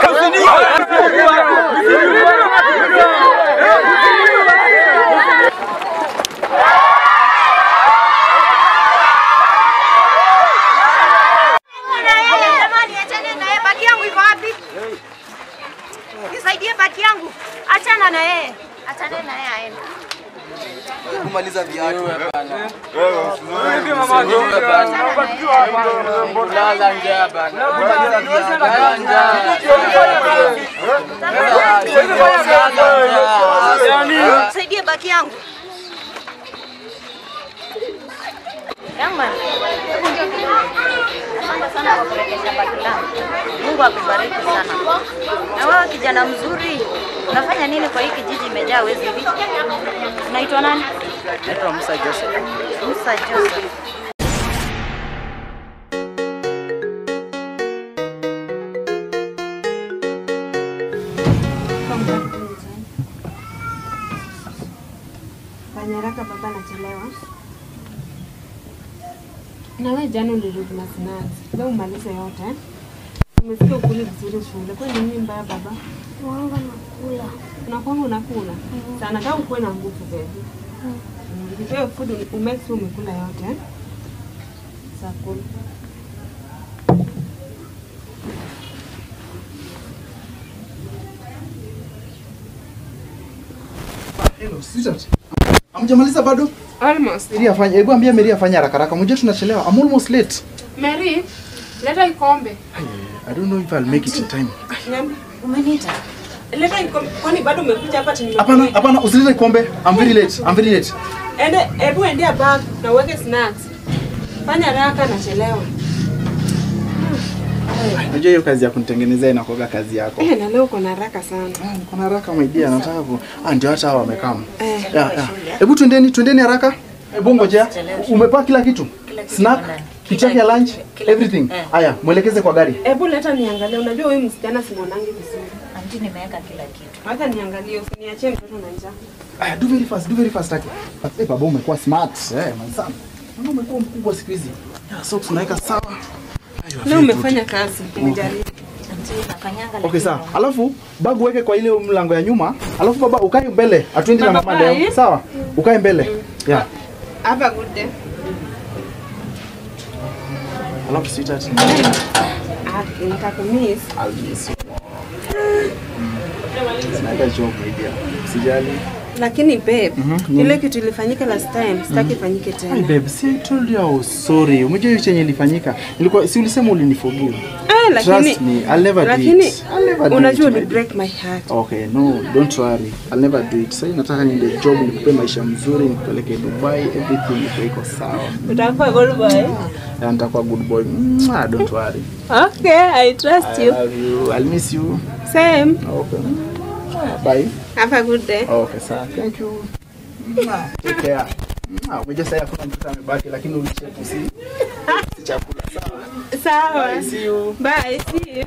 Jamani, achane na yeye. Baki yangu iko wapi? Nisaidie baki yangu. Achana na yeye. Achana na yeye aende. kumaliza viatu. Nisaidie baki yangu. Young man, hebu njoo kidogo. Asante sana kwa kurekesha baki langu. Mungu akubariki sana. Na wewe kijana mzuri, unafanya nini kwa hii kijiji imejaa wezi hivi? Unaitwa nani? Naitwa Musa Joseph. Musa Joseph. Fanya haraka baba anachelewa. Na wewe jana ulirudi na snacks. Leo umalize yote. Umesikia ukuli vizuri shule. Kwa nini mbaya baba? Wanga nakula. Unakwanga unakula? Sana nataka ukuwe na nguvu baby. Nikipewa food umake sure umekula yote. eh? Saa kula. Hello, sweetheart. Hamjamaliza bado? Almost. Mary afanye, hebu ambia Mary afanye haraka haraka. Mjue tunachelewa. I'm almost late. Mary, leta ikombe. I don't know if I'll make it in time. Nyambi, umeniita? Leta ikombe. Kwani bado umekuja hapa tini Hapana, hapana, usilete kombe. I'm very late. I'm very late. Ende, hebu endea bag na uweke snacks. Fanya haraka nachelewa. Unajua hiyo kazi ya kunitengenezea inakuwa kazi yako. Eh, na leo uko na haraka sana. Niko na haraka my dear, nataka ku Ah, ndio hata hao wamekaa. Eh. Yeah, yeah. Hebu twendeni, twendeni haraka. Hebu ngojea. Umepaa kila kitu? Snack, kitu yake ya lunch, everything. Haya, mwelekeze kwa gari. Hebu leta niangalie. Unajua huyu msichana simwonangi vizuri. Anti nimeweka kila kitu. Hata niangalie, usiniachie mtoto na njaa. Aya, do very fast, do very fast taki. Eh, baba umekuwa smart. Eh, manzana. Mbona umekuwa mkubwa siku hizi? Yeah, so tunaweka sawa. Ayo, Leo very umefanya good. kazi, umejaribu. Anti nakanyanga Okay, sawa. Alafu bag uweke kwa ile mlango ya nyuma. Alafu baba ukae mbele. Atuendi na Baba, mama leo. bye. Sawa? Ukae mbele. Yeah. Have a good day. Alafu sweetheart. Ah, nitakumiss. I'll miss you. Naweka job my dear. Usijali. Lakini babe, Mhm, ile nini? kitu ilifanyika last time, sitaki ifanyike Hi tena. babe, see I told you I was sorry. Umejua hiyo chenye ilifanyika. Nilikuwa si ulisema uliniforgive. Ah, lakini Trust me, I'll never do lakini it. I'll never do unajua it, my uli break my heart. Okay, no, don't worry. I'll never do it. Sasa nataka niende job, nikupe maisha mzuri, nikupeleke Dubai, everything iko iko sawa. Utakuwa good boy. Na nitakuwa good boy. Mwah, don't worry. Okay, I trust I you. love you. I'll miss you. Same. Okay. Bye. Have a good day. Okay, sawa. Thank you. Mwah, Take care. Mwah, Umejua sasa hakuna mtoto amebaki lakini ulichepu si si chakula sawa. Sawa. Bye, see you. Bye, see you.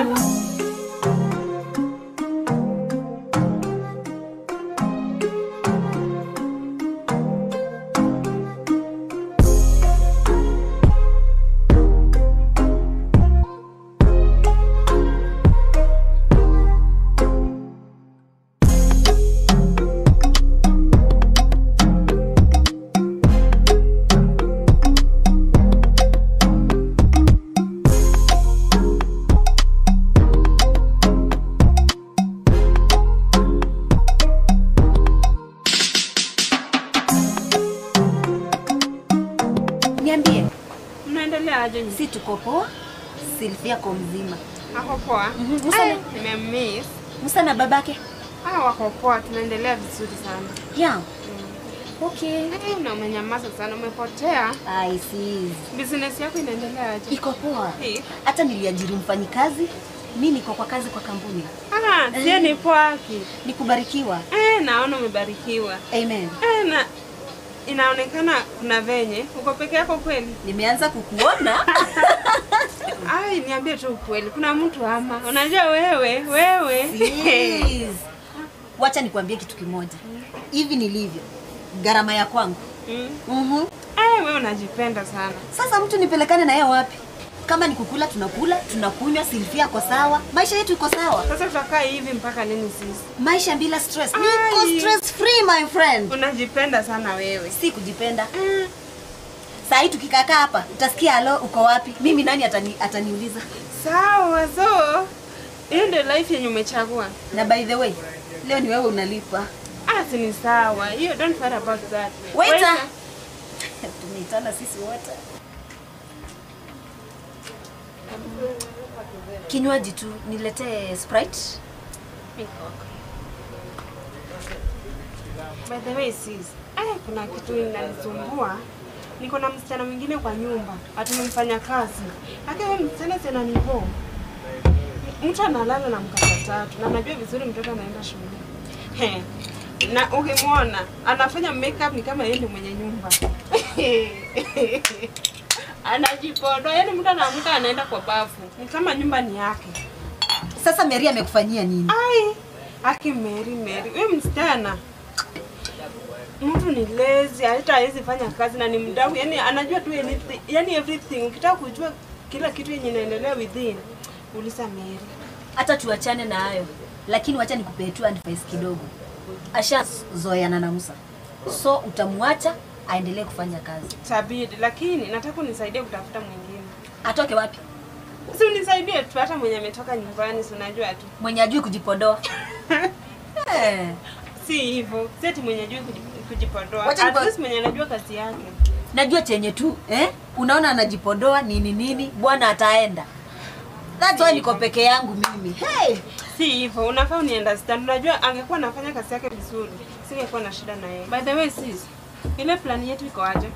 Niambie, Mnaendelea aje? nyinyi? si tuko poa? Silvia kwa mzima. Ako poa. Musa Eh, nimemiss. Musa na babake? Ah, wako poa, tunaendelea vizuri sana. Yeah. Okay. Eh, na umenyamaza sana, umepotea. I see. Business yako inaendelea aje? Iko poa. Eh. Hata niliajiri mfanyikazi, mi niko kwa kazi kwa kampuni. Ah, sie ni poa ki. Ni kubarikiwa. Eh, naona umebarikiwa. Amen. Eh, na inaonekana kuna venye uko peke yako kweli. Nimeanza kukuona. Ai, niambie tu ukweli, kuna mtu ama? Unajua wewe, wewe. Please. Wacha nikwambie kitu kimoja. Hivi nilivyo, gharama ya kwangu. Mm. Mhm. Eh, wewe unajipenda sana. Sasa mtu nipelekane na yeye wapi? kama ni kukula tunakula, tunakunywa, Silvia ako sawa, maisha yetu iko sawa. Sasa tutakaa hivi mpaka lini sisi? Maisha bila stress. Niko stress free my friend. Unajipenda sana wewe. Si kujipenda. Saa hii tukikakaa hapa utasikia alo, uko wapi? Mimi nani atani, ataniuliza? Sawa, so hiyo ndio life yenye umechagua. Na by the way, leo ni wewe unalipa. Ah, si ni sawa. Hiyo don't worry about that. Waiter. Tumeitana sisi wote. Kinywaji tu niletee Sprite. By the way, sis, aya kuna kitu inanisumbua. Niko na msichana mwingine kwa nyumba, atumemfanya kazi. Akiwa msichana tena nivo. Mtu analala na mkaka tatu na najua vizuri mtoto anaenda shule. He. Na ukimwona anafanya makeup ni kama yeye ndio mwenye nyumba. Anajipodoa, yani mtu anaamka anaenda kwa bafu. Ni kama nyumba ni yake. Sasa Mary amekufanyia nini? Ai, aki Mary Mary. Wewe msichana. Mtu ni lazy, hata hawezi fanya kazi na ni mdau. Yani anajua tu anything, yani everything. Ukitaka kujua kila kitu yenye inaendelea within, uliza Mary. Hata tuachane na hayo, lakini wacha nikupee tu advice kidogo. Ashazoeana na Musa, so utamwacha aendelee kufanya kazi. Tabidi, lakini nataka unisaidie kutafuta mwingine. Atoke wapi? Si unisaidie tu hata mwenye ametoka nyumbani, si unajua tu. Mwenye ajui kujipodoa. Eh. Si hivyo. Si ati mwenye ajui kuji- kujipodoa. Wacha At nipo- least mwenye anajua kazi yake. Najua chenye tu eh? Unaona anajipodoa nini nini, bwana ataenda. That's why niko peke yangu mimi. Hey! Si hivyo, unafaa uni understand. Unajua angekuwa anafanya kazi yake vizuri, singekuwa na shida na yeye. By the way, sis, ile plan yetu iko aje?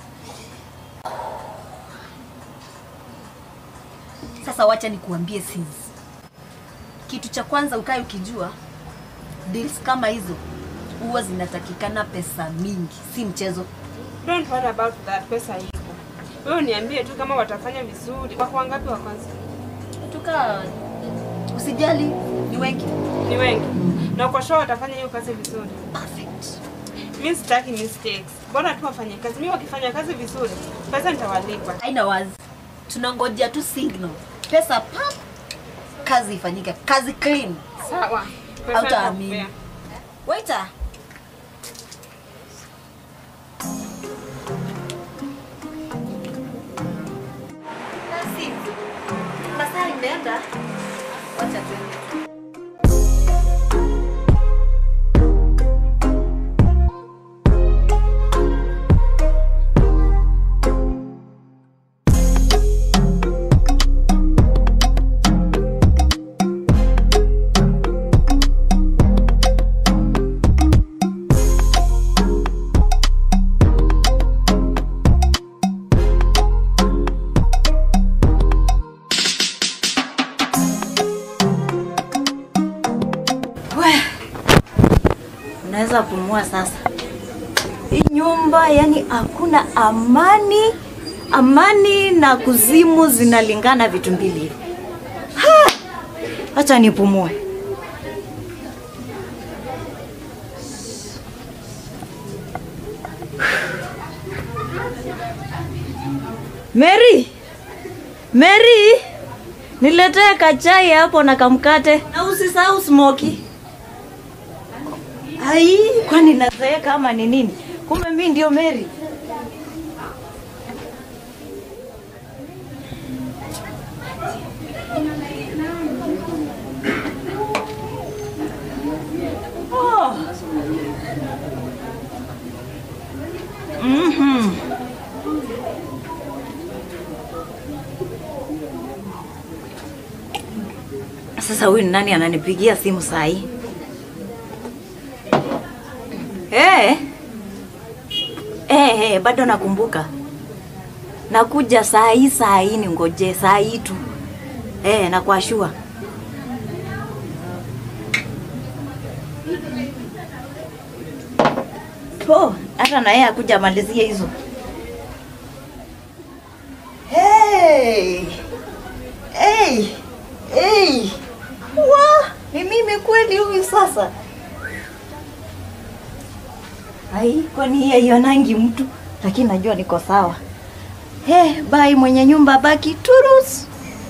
Sasa wacha nikuambie sis. Kitu cha kwanza ukae ukijua deals kama hizo huwa zinatakikana pesa mingi, si mchezo. Don't worry about that, pesa iko. Wewe niambie tu kama watafanya vizuri. Wako wangapi wa kwanza? Tuka usijali, ni wengi. Ni wengi. Na uko sure watafanya hiyo kazi vizuri? Perfect. Mimi sitaki mistakes. Bora tu wafanye kazi. Mimi wakifanya kazi vizuri, pesa nitawalipa. Haina wazi. Tunangojea tu signal. Pesa pap, kazi ifanyike, kazi clean. Sawa. Pesa Hautaamini. nitakupea. Waiter. Basi, masaa imeenda. Wacha tuende. We, unaweza pumua sasa. Hii nyumba yani hakuna amani, amani na kuzimu zinalingana vitu mbili hivi. Ha! Acha nipumue. Mary! Mary! Niletee kachai hapo na kamkate. Na usisahau smoky. Ai, kwani nazeeka ama ni nini? Kumbe mimi ndio Mary. Oh. Mhm. Sasa huyu ni nani ananipigia simu saa hii? Eh. Eh, eh, bado nakumbuka. Nakuja saa hii saa hii ningoje saa hii tu. Eh, na kwa shua. Oh, hata na yeye akuja amalizie hizo. Hey! Hey! Hey! Wa, ni mimi kweli huyu sasa? Ai, kwani yeye haionangi mtu, lakini najua niko sawa. He, bai mwenye nyumba baki turus.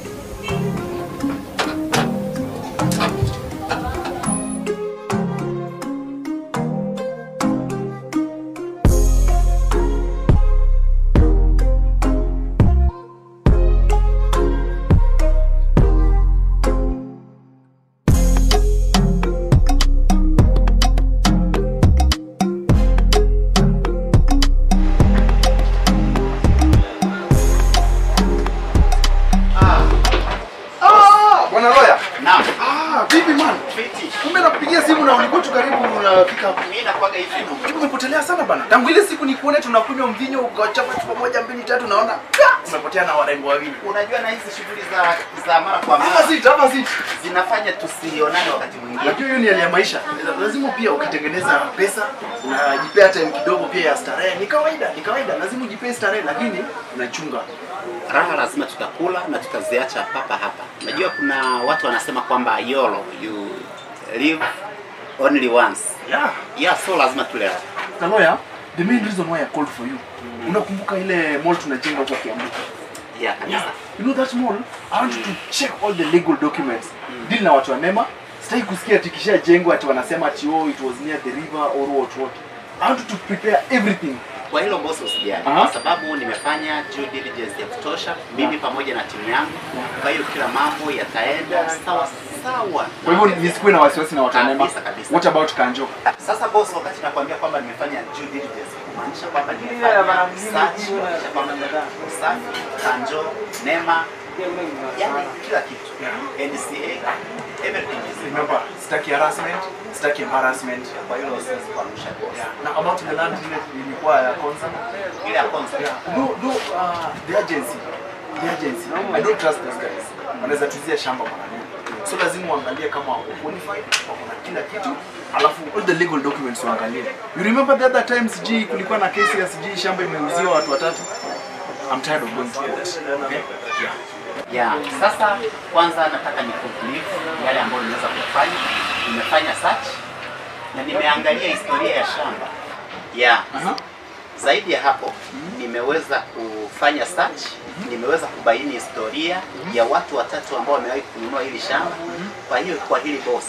Ah, bwana Roya. Naam. Ah, vipi man? Kumbe nakupigia simu na ulikuwa tu karibu unafika hapo. Mimi nakwaga hivi. Kitu umepotelea sana bana. Tangu ile siku nikuone tunakunywa mvinyo ukachapa chupa moja mbili tatu naona ka, umepotea na warembo wawili. Unajua na hizi shughuli za za mara kwa mara. Hapa sit, hapa sit. Zinafanya tusionane wakati mwingine. Unajua hiyo ni hali ya maisha. Lazima pia ukitengeneza pesa, unajipea time kidogo pia ya starehe. Ni kawaida, ni kawaida. Lazima ujipee starehe lakini unachunga. Raha lazima tutakula na tutaziacha papa hapa. Unajua kuna watu wanasema kwamba YOLO, you live only once. Yeah. Yeah, so lazima tule raha. Na lawyer, the main reason why I called for you. Unakumbuka ile mall tunajenga huko Kiambu? Yeah, kabisa. You know that mall? I want you to check all the legal documents. Deal na watu wa NEMA. Sitaki kusikia ati kishajengwa ati wanasema ati oh it was near the river or what what. I want you to prepare everything. Kwa hilo boss usijali, Aha. kwa sababu nimefanya due diligence ya kutosha mimi pamoja na timu yangu. Kwa hiyo kila mambo yataenda sawa sawa. Kwa hivyo nisikuwe na wasiwasi na watu wa NEMA. Kabisa, kabisa. What about Kanjo? Sasa boss, wakati nakwambia kwamba nimefanya due diligence, kumaanisha kwamba Yeah, nimefanya bana, research, kumaanisha kwamba usafi, kanjo, nema, yani kila kitu. NCA, everything is Remember, sitaki harassment, sitaki embarrassment. Kwa hilo siwezi kuangusha boss. Na about the land ile ilikuwa ya Konza. Ile ya Konza. No, no, uh, the agency. The agency. I don't trust those guys. Wanaweza tuzia shamba kwa nani. So lazima uangalie kama wako qualified, wako na kila kitu. Alafu all the legal documents uangalie. You remember the other time sijui kulikuwa na kesi ya sijui shamba imeuziwa watu watatu? I'm tired of going through that. Okay? Yeah. Ya, sasa kwanza nataka ni conclude yale ambayo nimeweza kufanya. Nimefanya search na nimeangalia historia ya shamba. Ya. Zaidi ya hapo nimeweza kufanya search, nimeweza kubaini historia ya watu watatu ambao wamewahi kununua hili shamba. Kwa hiyo kwa hili boss,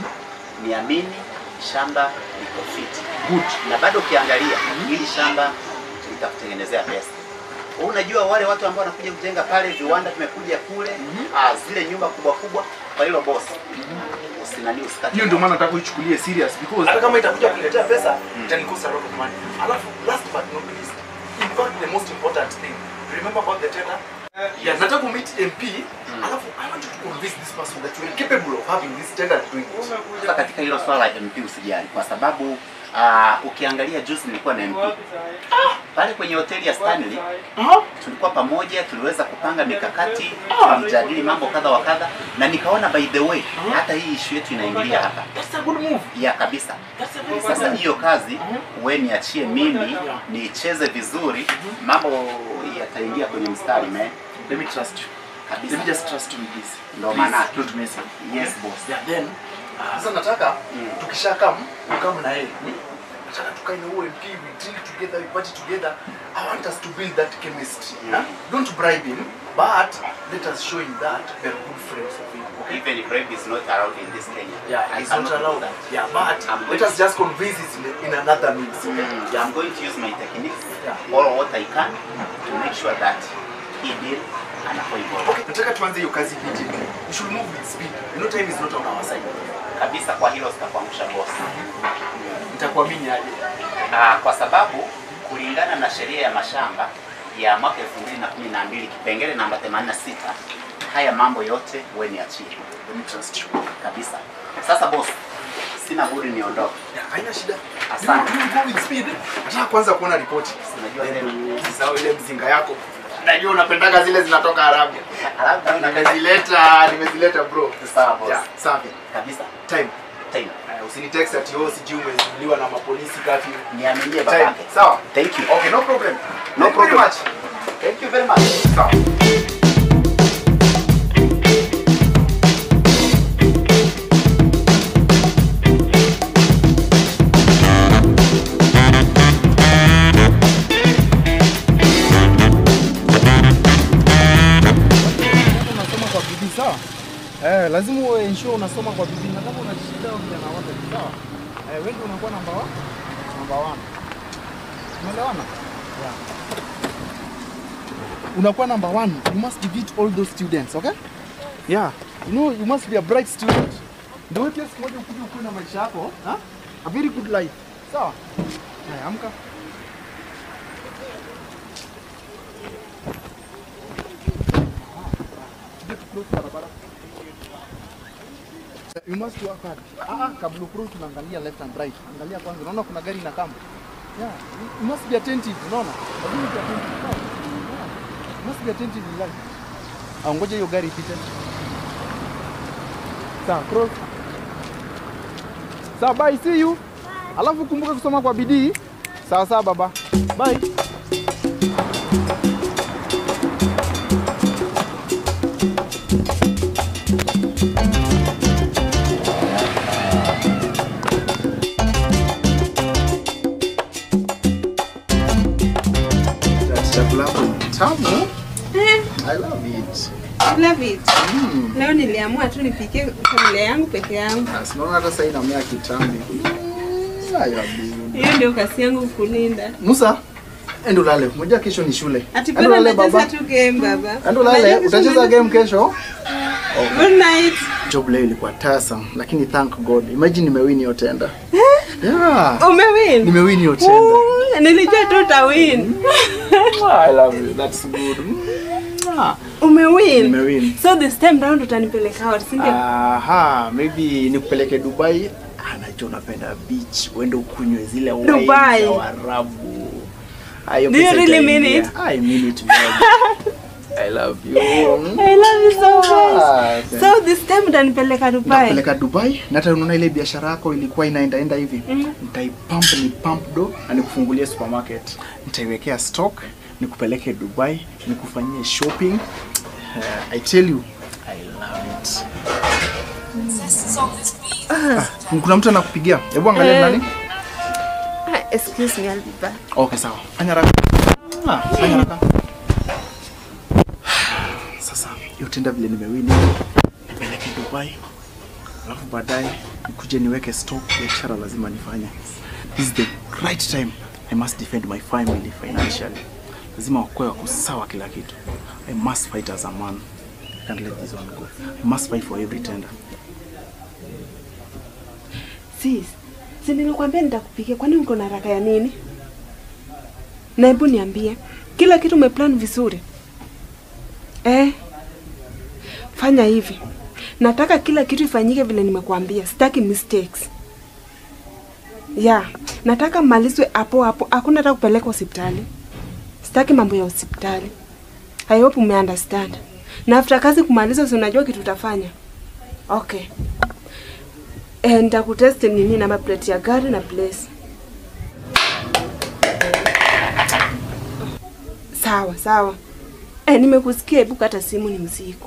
niamini shamba liko fit. Good. Na bado ukiangalia hili shamba litakutengenezea pesa. Wewe Unajua wale watu ambao wanakuja kujenga pale, viwanda vimekuja kule, ah, zile nyumba kubwa kubwa. Kwa hilo boss, usinani usikate. Hiyo ndio maana nataka uichukulie serious because hata kama itakuja kuletea pesa itanikosa a lot of money. Alafu last but not least, in fact the most important thing, remember about the tender? Yeah, nataka meet MP, alafu I want you to convince this person that you are capable of having this tender and doing it. Sasa katika hilo swala la MP usijali, kwa sababu uh, ukiangalia juzi nilikuwa na MP pale kwenye hoteli ya Stanley tulikuwa pamoja, tuliweza kupanga mikakati, tulijadili mambo kadha wa kadha, na nikaona by the way hata hii issue yetu inaingilia hapa. That's a good move. Ya kabisa. Sasa hiyo kazi we niachie mimi niicheze vizuri, mambo yataingia kwenye mstari man. Let me trust you. Kabisa. Let me just trust you with this. Ndo Please, maana. Don't mess up. Yes boss. Yeah, then sasa nataka tukisha come ukam na yeye nataka tukae na huo MP we drink together we party together I want us to build that chemistry huh? don't bribe him but let us show him that we are good friends of him okay? Even if rape is not allowed in this Kenya. yeah I it's not cannot do allowed that. yeah but I'm let going us just convince it in, in another means okay? Mm, I'm going to use my techniques all what I can to make sure that he deal anakuwa involved. Okay, nataka tuanze hiyo kazi immediately. We should move with speed. You know time is not on our side. Kabisa kwa hilo sitakuangusha boss. Nitakuamini aje? Ah, kwa sababu kulingana na sheria ya mashamba ya mwaka 2012 kipengele namba 86 haya mambo yote wewe niachie. Let me trust you. Kabisa. Sasa boss, sina budi niondoke. Haina shida. Asante. You, you go with speed. Nataka kwanza kuona ripoti. Unajua tena. Usisahau ile mzinga yako. Najua unapendaga zile zinatoka Arabia. Arabia nimezileta, nimezileta bro. Sawa boss. Yeah, safi. Kabisa. Time. Time. Uh, usinitext ati wewe sijui umezuiliwa na mapolisi kati. Niaminie Time. babake. Sawa. Thank you. Okay, no problem. No Thank you very problem. much. Thank you very much. Sawa. Eh, lazima uwe ensure unasoma kwa bidii na kama unajishinda vijana wote sawa. Eh, wewe ndio unakuwa namba 1. Namba 1. Umeelewana? Yeah. Unakuwa number one. You must beat all those students, okay? Yeah. You know, you must be a bright student. Ndio wewe pia siku moja ukuje ukuwe na maisha yako, ha? A very good life. Sawa? Haya, amka. You must work hard. Ah, ah, kabla ukuru tunaangalia left and right. Angalia kwanza, unaona kuna gari inakama. Yeah, you- you must be attentive, unaona? Lazima be attentive. Sawa? Yeah. You must be attentive in life. Ah, ngoja hiyo gari ipite. Sawa, cross. Sawa, bye, see you. Alafu kumbuka kusoma kwa bidii. Sawa sawa baba. Bye. Chakula yako ni tamu. I love it. Love it. Leo niliamua tu nipike familia yangu peke yangu. Sinaona hata sasa inamea kitambi. I love you. Hiyo ndio kasi yangu kulinda. Musa, endo lale. Moja kesho ni shule. Ati Endo bado lale nacheza baba. tu game baba. Endo lale, Unajua kesho utacheza naenda- game kesho? Good night. Job leo ilikuwa tasa, lakini thank God. Imagine nimewin hiyo tenda. Yeah. Umewin? Nimewin hiyo tenda. Ooh, Nilijua tu utawin. I love you. That's good. Mwah. Umewin. Nimewin. So this time round utanipeleka out, si ndio? Aha, maybe nikupeleke Dubai. Ah, najua unapenda beach, uende ukunywe zile wine Dubai. za Waarabu. Ah, hiyo Do you pesa really mean itaingia. it? I mean it, babe. I love you. I love you so much. Ah, So this time utanipeleka Dubai. Nakupeleka Dubai na hata unaona ile biashara yako ilikuwa inaendaenda hivi Mhm. nitaipump ni pump do na nikufungulie supermarket nitaiwekea stock nikupeleke Dubai nikufanyie shopping uh, I tell you I love it ah, kuna mtu anakupigia hebu angalia Eh. nani Ah, excuse me, I'll be back. okay sawa fanya haraka ah, fanya haraka sasa hiyo tenda vile nimewini nipeleke Dubai alafu baadaye nikuje niweke stock biashara lazima nifanye this is the right time I must defend my family financially lazima wakuwe wako sawa kila kitu I must fight as a man I can't let this one go I must fight for every tender Sis, si nilikwambia nitakupikia, kwani uko na haraka ya nini? Na hebu niambie, kila kitu umeplan vizuri eh? Fanya hivi, nataka kila kitu ifanyike vile nimekuambia, sitaki mistakes. Ya, nataka malizwe hapo hapo, hakuna hata kupeleka hospitali. Sitaki mambo ya hospitali. I hope ume understand. Na after kazi kumaliza, si unajua kitu utafanya? Okay. Eh, nitakutest nini namba plate ya gari na place. Sawa sawa. Eh, nimekusikia, hebu kata simu ni mzigo.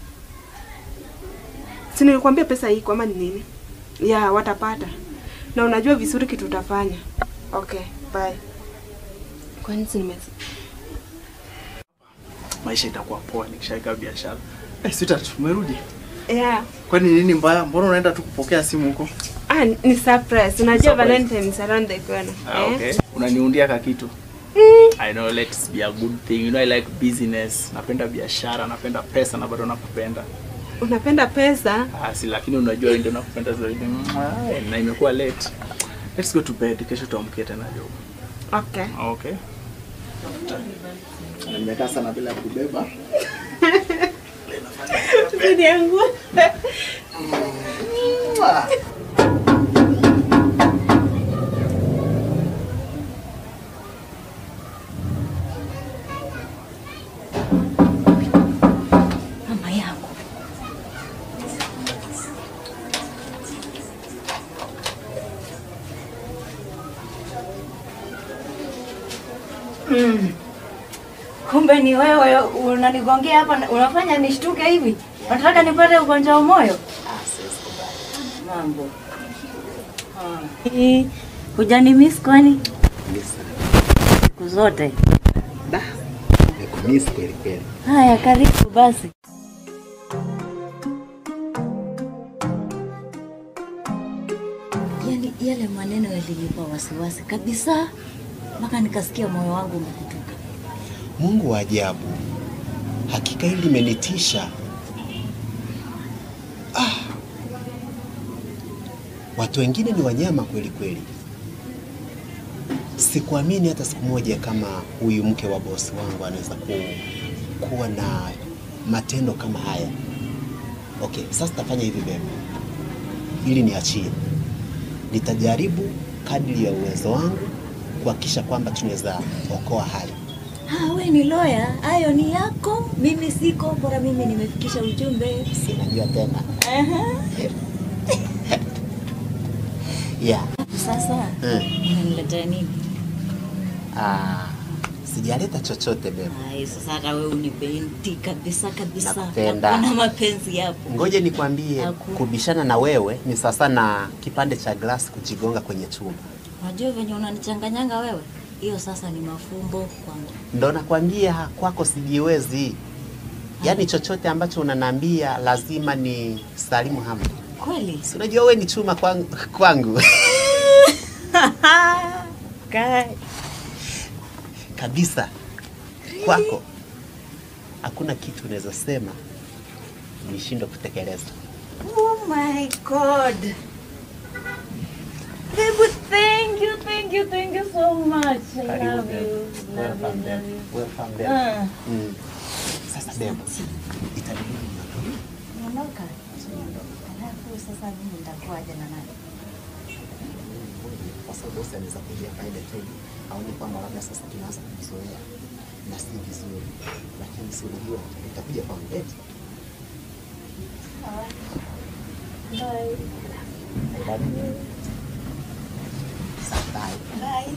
Si nilikwambia pesa iko ama ni nini? Ya, watapata. Na unajua vizuri kitu utafanya. Okay, bye. Kwani si nime maisha itakuwa poa nikishaweka biashara eh sweetheart umerudi Yeah. kwani nini mbaya mbona unaenda tu kupokea simu huko Ah, ni surprise. Unajua Surprise. Valentine is around the corner. Ah, eh? okay. Unaniundia ka kitu. I know let's be a good thing. You know I like business. Napenda biashara, napenda pesa na bado nakupenda. Unapenda pesa? Ah, si lakini unajua wewe ndio nakupenda zaidi. Ah, na imekuwa late. Let's go to bed. Kesho tuamkie tena job. Okay. Okay. Nimekaa sana bila kubeba. Bidi yangu. Mama yangu. Mm. Kumbe ni wewe unanigongea hapa, na- unafanya nishtuke hivi. Unataka nipate ugonjwa wa moyo? Mambo. Ah. Hujanimiss kwani? Siku zote. Nimekumiss kweli kweli. Haya, karibu basi. yale maneno yalinipa wasiwasi kabisa, mpaka nikasikia moyo wangu umekutuka. Mungu wa ajabu, hakika hili limenitisha. Ah, watu wengine ni wanyama kweli kweli. Sikuamini hata siku moja kama huyu mke wa bosi wangu anaweza ku, kuwa na matendo kama haya. Okay, sasa tafanya hivi bebe, ili niachie, nitajaribu kadri ya uwezo wangu kuhakikisha kwamba tunaweza okoa hali. Ah, we ni loya, hayo ni yako, mimi siko, bora mimi nimefikisha ujumbe. Sinajua tena. Aha. Yeah. Sasa Mm. unaniletea nini? Ah, sijaleta chochote bebe. Ai, sasa hata wewe unipendi kabisa kabisa. Nakupenda. Hakuna mapenzi yapo. Ngoje nikwambie, Hakuna. kubishana na wewe ni sasa na kipande cha glasi kujigonga kwenye chuma. Unajua venye unanichanganyanga wewe, hiyo sasa ni mafumbo kwangu. Ndo nakwambia kwako sijiwezi. Yaani chochote ambacho unaniambia lazima ni salimu hamdu. Kweli? Si unajua wewe ni chuma kwangu, kwangu. Kai. kabisa kwako hakuna kitu unaweza sema nishindwe kutekeleza. Oh my god. Baby, thank you, thank you, thank you so much. I Karibu, love babe. you. Love Welcome, you, babe. love you. Welcome, babe. Ah. Mm. Sasa bebo, itabidi Ondoka. Alafu sasa mimi nitakuwaje na nani? kwa sababu bosi anaweza kuja kaile tu aone kwamba labda sasa tunaanza kuzoea na si vizuri, lakini si unajua utakuja kwangu eti Bye. I love you. Sasa bye. Bye.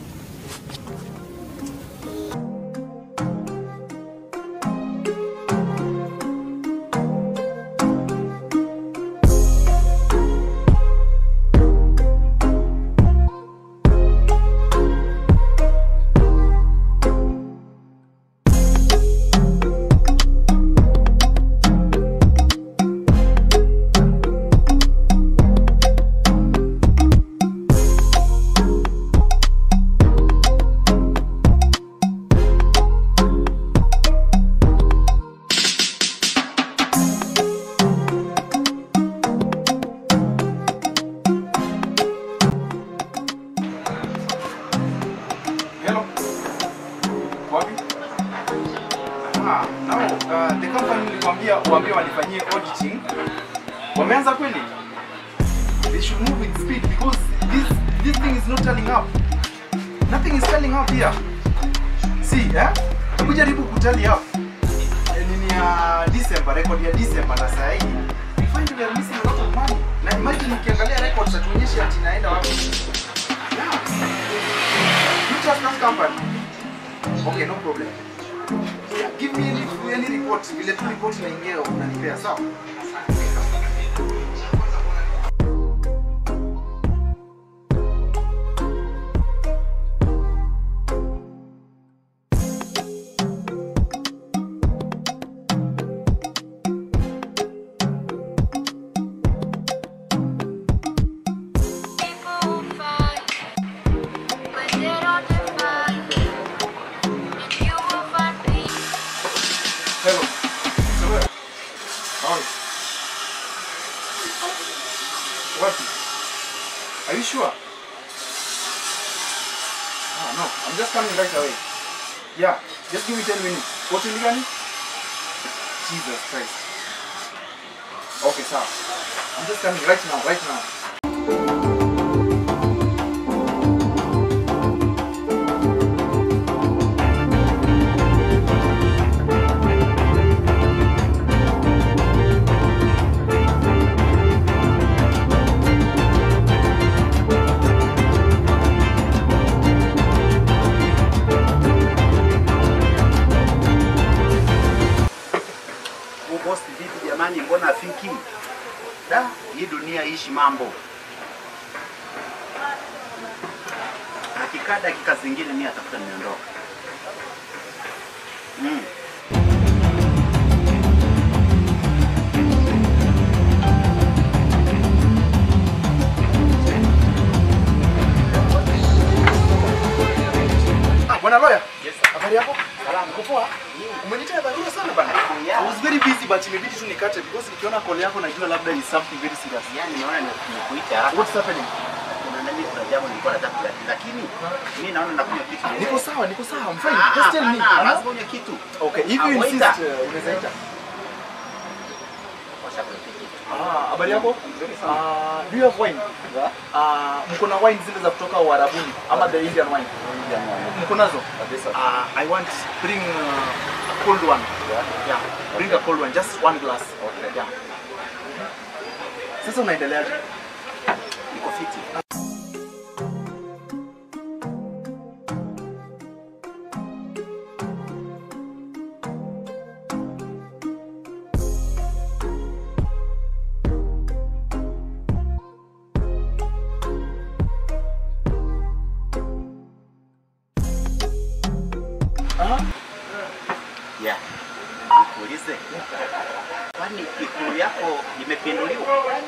Hello. Wapi? Ah, no, uh, the company nilikwambia uambie wanifanyie auditing. Wameanza kweli? They should move with speed because this this thing is not turning up. Nothing is turning up here. See, eh? Hebu jaribu kutali up. Eh, Nini ya December, record ya December na saa hii. We find we are missing a lot of money. Na imagine ukiangalia records atuonyeshe ati inaenda wapi. Yeah. You trust that company? Okay, no problem. Yeah, give me any, any report. Vile tu report inaingia unanipea sawa? Hello. Samuel. How are you? What? Are you sure? Ah, no. I'm just coming right away. Yeah, just give me 10 minutes. Hoteli gani? Jesus Christ. Okay, sir. I'm just coming right now, right now. Huyu bosi vipi jamani, mbona afiki? Da, hii dunia ishi mambo. Akikaa dakika zingine mimi atafuta niondoka. Mm. hapo najua labda is something very serious. Yaani naona nimekuita hapa. What's happening? Kuna nani kuna jambo nilikuwa nataka kujadili lakini mimi naona nakunywa kitu. Niko sawa, niko sawa. I'm fine. Ah, Just tell me. hapana, Huh? lazima unywe kitu. Okay, if you Ah, insist, waiter. uh, unaweza ita. Washakuletea kitu. Ah, habari yako? Ah, do you have wine? Ah, mko na wine zile za kutoka Uarabuni ama the Indian wine? Mko nazo? Ah, I want bring uh, a cold one. Yeah. Bring a cold one, just one glass. Okay. Yeah. Sasa unaendeleaje? Niko fiti. Yeah. Nikuulize. Kwani ikulu yako imepinduliwa?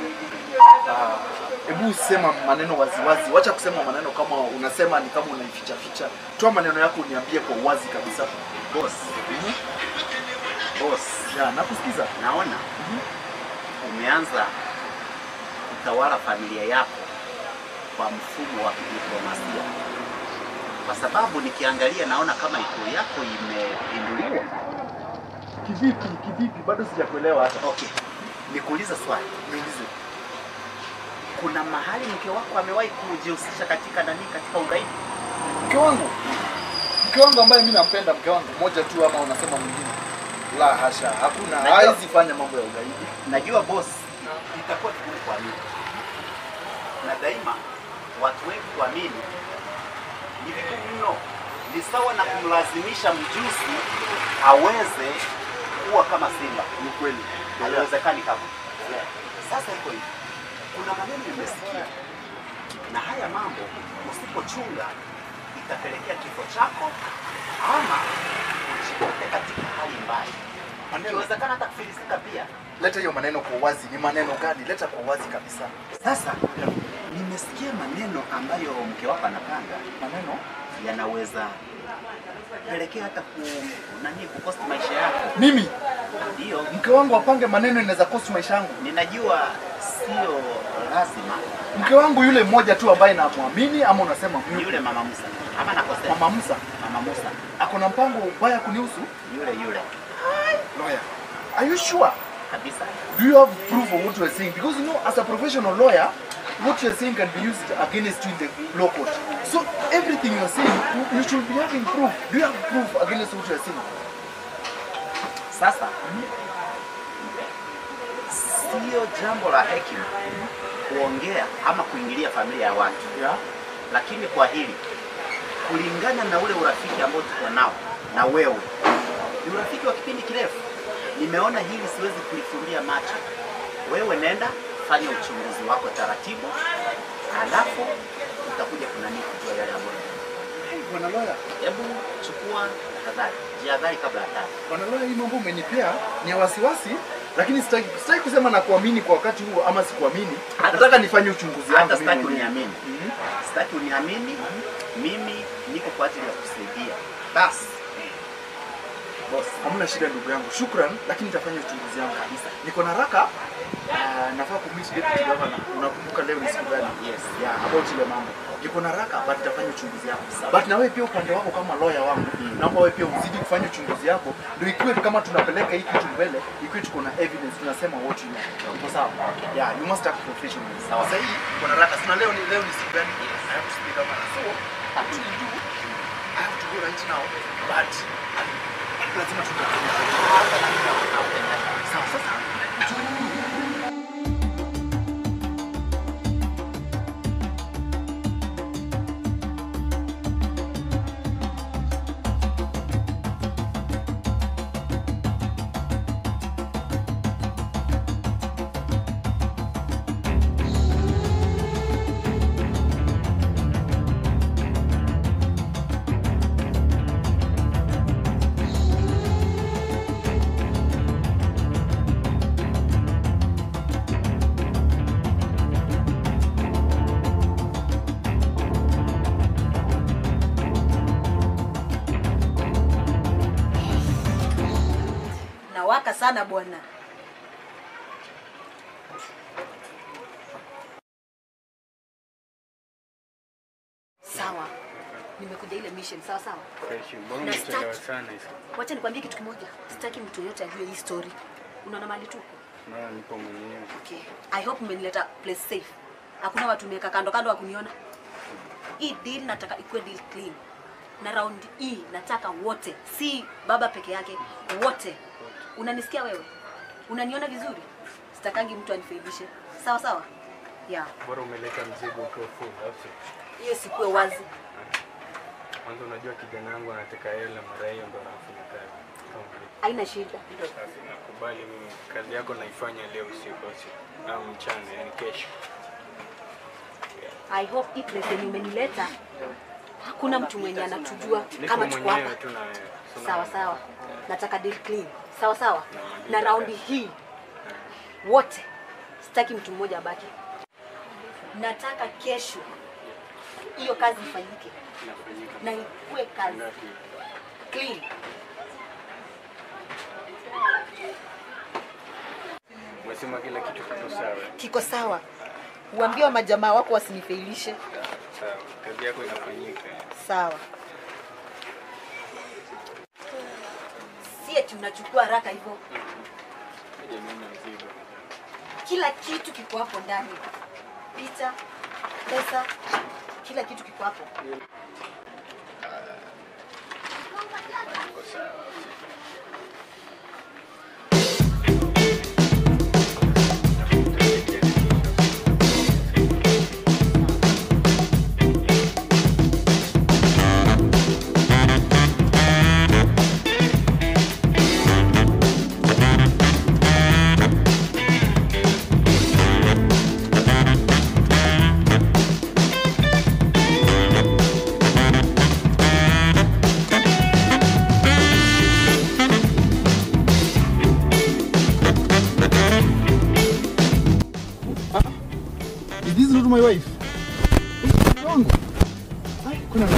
Ah, Hebu sema maneno waziwazi, wacha kusema maneno kama unasema ni kama unaificha ficha. Toa maneno yako uniambie kwa uwazi kabisa. Boss. Boss. Yeah, nakusikiza. Naona umeanza kutawala familia yako kwa mfumo wa kidiplomasia, kwa sababu nikiangalia naona kama ikulu yako imepinduliwa. Kivipi? Kivipi? Bado sijakuelewa hata. Okay, nikuuliza swali. Niulize. Kuna mahali mke wako amewahi kujihusisha katika nani, katika ugaidi? Mke wangu. Mke wangu ambaye mimi nampenda mke wangu mmoja tu ama unasema mwingine? La hasha, hakuna. Najua- Hawezi fanya mambo ya ugaidi. Najua boss, itakuwa vigumu kuamini, na daima watu wengi kuamini ni vigumu mno. Ni sawa na kumlazimisha mjusi aweze kuwa kama simba. Ni kweli. Haliwezekani kama. Sasa iko hivi, kuna maneno nimesikia, na haya mambo usipochunga itapelekea kifo chako ama ujikute katika hali mbaya, ikiwezekana hata kufilisika pia. Leta hiyo maneno kwa uwazi. Ni maneno gani? Leta kwa uwazi kabisa. Sasa nimesikia maneno ambayo mke wako anapanga, maneno yanaweza pelekea hata ku nani kukosti maisha yako. Mimi Ndio, mke wangu apange maneno inaweza kosi maisha yangu. ninajua sio lazima. Mke wangu yule mmoja tu ambaye namwamini ama unasema Ni yule mama Musa ama nakosea? Mama Musa Mama Musa ako na mpango ubaya kunihusu? yule yule Lawyer, are you sure? kabisa. Do you have proof of what you are saying? Because you know, as a professional lawyer, what you are saying can be used against you in the law court. So everything you are saying, you- you should be having proof. Do you have proof against what you are saying? Sasa sio jambo la hekima kuongea ama kuingilia familia ya watu yeah. Lakini kwa hili kulingana na ule urafiki ambao tuko nao na wewe, ni urafiki wa kipindi kirefu. Nimeona hili siwezi kulifumbia macho. Wewe nenda fanya uchunguzi wako taratibu, halafu utakuja kunani kujua yale ambayo Bwana lawyer, hebu chukua tahadhari, jihadhari kabla ya hatari. bwana lawyer, hii mambo umenipea ni ya wasiwasi, lakini sitaki sitaki kusema na kuamini kwa wakati huo ama sikuamini. Nataka nifanye uchunguzi wangu Hata mimi sitaki mwenyewe. uniamini, sitaki uniamini. Mimi niko kwa ajili ya kusaidia. Basi Boss, hamna shida ndugu yangu, shukran, lakini nitafanya uchunguzi wangu kabisa. Niko na haraka, uh, nafaa kumit deputy governor. Unakumbuka leo ni siku gani? Yes. Yeah, about ile mambo. Niko na haraka, but nitafanya uchunguzi wangu. But na wewe pia upande wako kama lawyer wangu, naomba wewe pia uzidi kufanya uchunguzi wako, ndio ikiwe kama tunapeleka hii kitu mbele, ikiwe tuko na evidence, tunasema what you know. Uko sawa? Yeah, you must act professionally. Sawa. Sasa hii niko na haraka, sina leo ni leo ni siku gani? I have to speak governor. So, what will you do? I have to go right now, but lazima tutakutana. Sawa, sasa Nawaka sana bwana. sawa nimekuja ile mission sawa sawa Fresh, mbona Na umechelewa start. sana hivi? wacha nikwambie kitu kimoja sitaki mtu yoyote ajue hii story unaona mali tuko Maana nipo mwenyewe. okay. i hope mmenileta place safe hakuna watu meka kando kando wa kuniona hii deal nataka ikuwe deal clean na round hii nataka wote si baba peke yake wote unanisikia wewe unaniona vizuri sitakangi mtu anifailishe sawa sawa yeah Bora umeleta mzigo ukiwa full, au sio? hiyo sikuwe wazi Kwanza unajua kijana wangu anataka hela mara hiyo ndo anafanya kazi. Kama vile. haina shida Sasa nakubali mimi kazi yako naifanya leo usiku au sio? Au mchana, yani kesho. i hope hii place yenye umenileta hakuna mtu mwenye anatujua Niko kama tuko mwenyewe hapa tu na wewe. So na- sawa sawa nataka deal clean sawa sawa na raundi hii wote sitaki mtu mmoja abaki nataka kesho hiyo kazi ifanyike Inafanyika. na ikuwe kazi Ngapi? clean Umesema kila kitu kiko sawa. kiko sawa uambie wa majamaa wako wasinifeilishe Sawa. Kazi yako inafanyika. sawa si eti unachukua haraka hivyo Kuja mimi na mzigo. kila kitu kiko hapo ndani picha pesa kila kitu kiko hapo Iko sawa. Is this not my wife? Mke wangu. Ai, kuna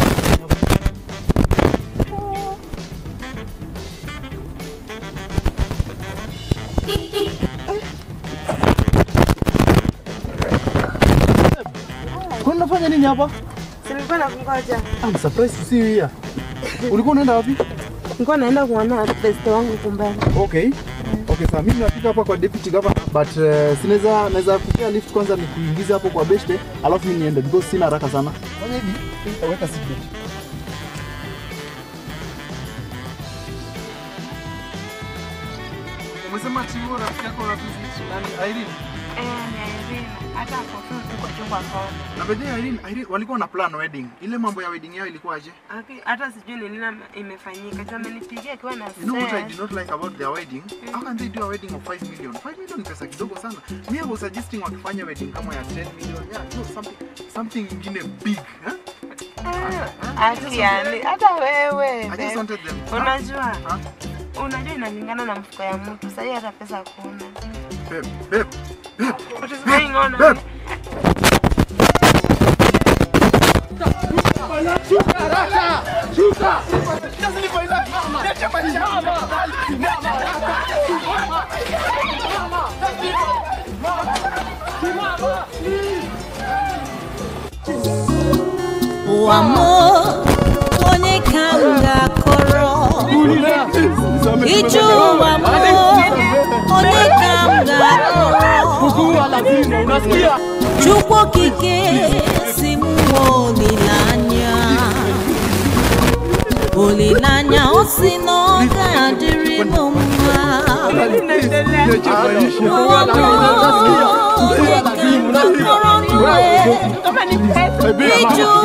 Kwa nini unafanya nini hapa? Nilikuwa nakungoja. I'm surprised to see you here. Ulikuwa unaenda wapi? Nilikuwa naenda kuona best wangu kumbani. Okay. Okay, sawa. Mimi nafika hapa kwa deputy governor but uh, sinaweza naweza kupea lift kwanza nikuingize hapo kwa beshte alafu mimi niende because sina haraka sana. Fanya hivi, weka seatbelt. Umesema ati huyo rafiki yako rafiki nani Irene? Eh, ni Irene. Hata hapo tu tuko chumba kona. Na by the way, Irene, Irene walikuwa na plan wedding. Ile mambo ya wedding yao ilikuwa aje? Aki- Hata sijui ni nini imefanyika. Juu amenipigia akiwa na You know what I stress. did not like about their wedding? How can they do a wedding of 5 million? 5 million ni pesa kidogo sana. Me I was suggesting wakifanya wedding kama ya 10 million. Yeah, no, something something ingine big, eh? Ati yani, hata wewe. I just babe. wanted them. Unajua? Unajua inalingana na mfuko ya mtu. Sasa hata pesa hakuna. Babe, babe, What is going on? babe. Shuka haraka! Shuka! wamo onye ka m ga-akọrọ iju wamo onye ka m ga-akọrọ chukwu okike si m nwe olileanya olileanya o si na ọ ga-adịrị m mma wamo onye ka m ga-akọrọ n'uwe iju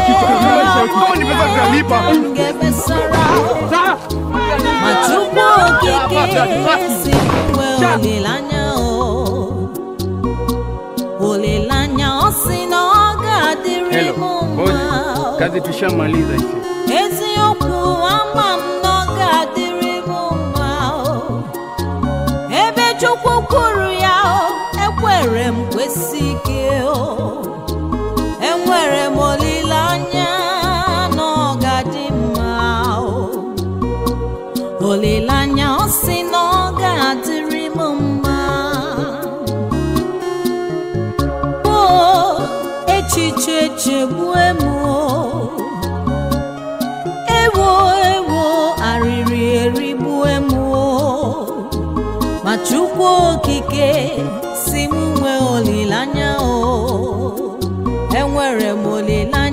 ma chukwu okike si nwe olileanya o olileanya ọ si na ọ ga-adịrị m mma Kazi tushamaliza hizi. eziokwu ama m na ọ ga-adịrị m mma o ebe chukwu kwuru ya o ekwere m kwesị ike o enwere m olileanya na ọ ga-adị mma o olileanya ọ sị na ọ ga-adịrị m mma o echiche chegbue m o chukwu okike si m nwee olileanya o enwere m olileanya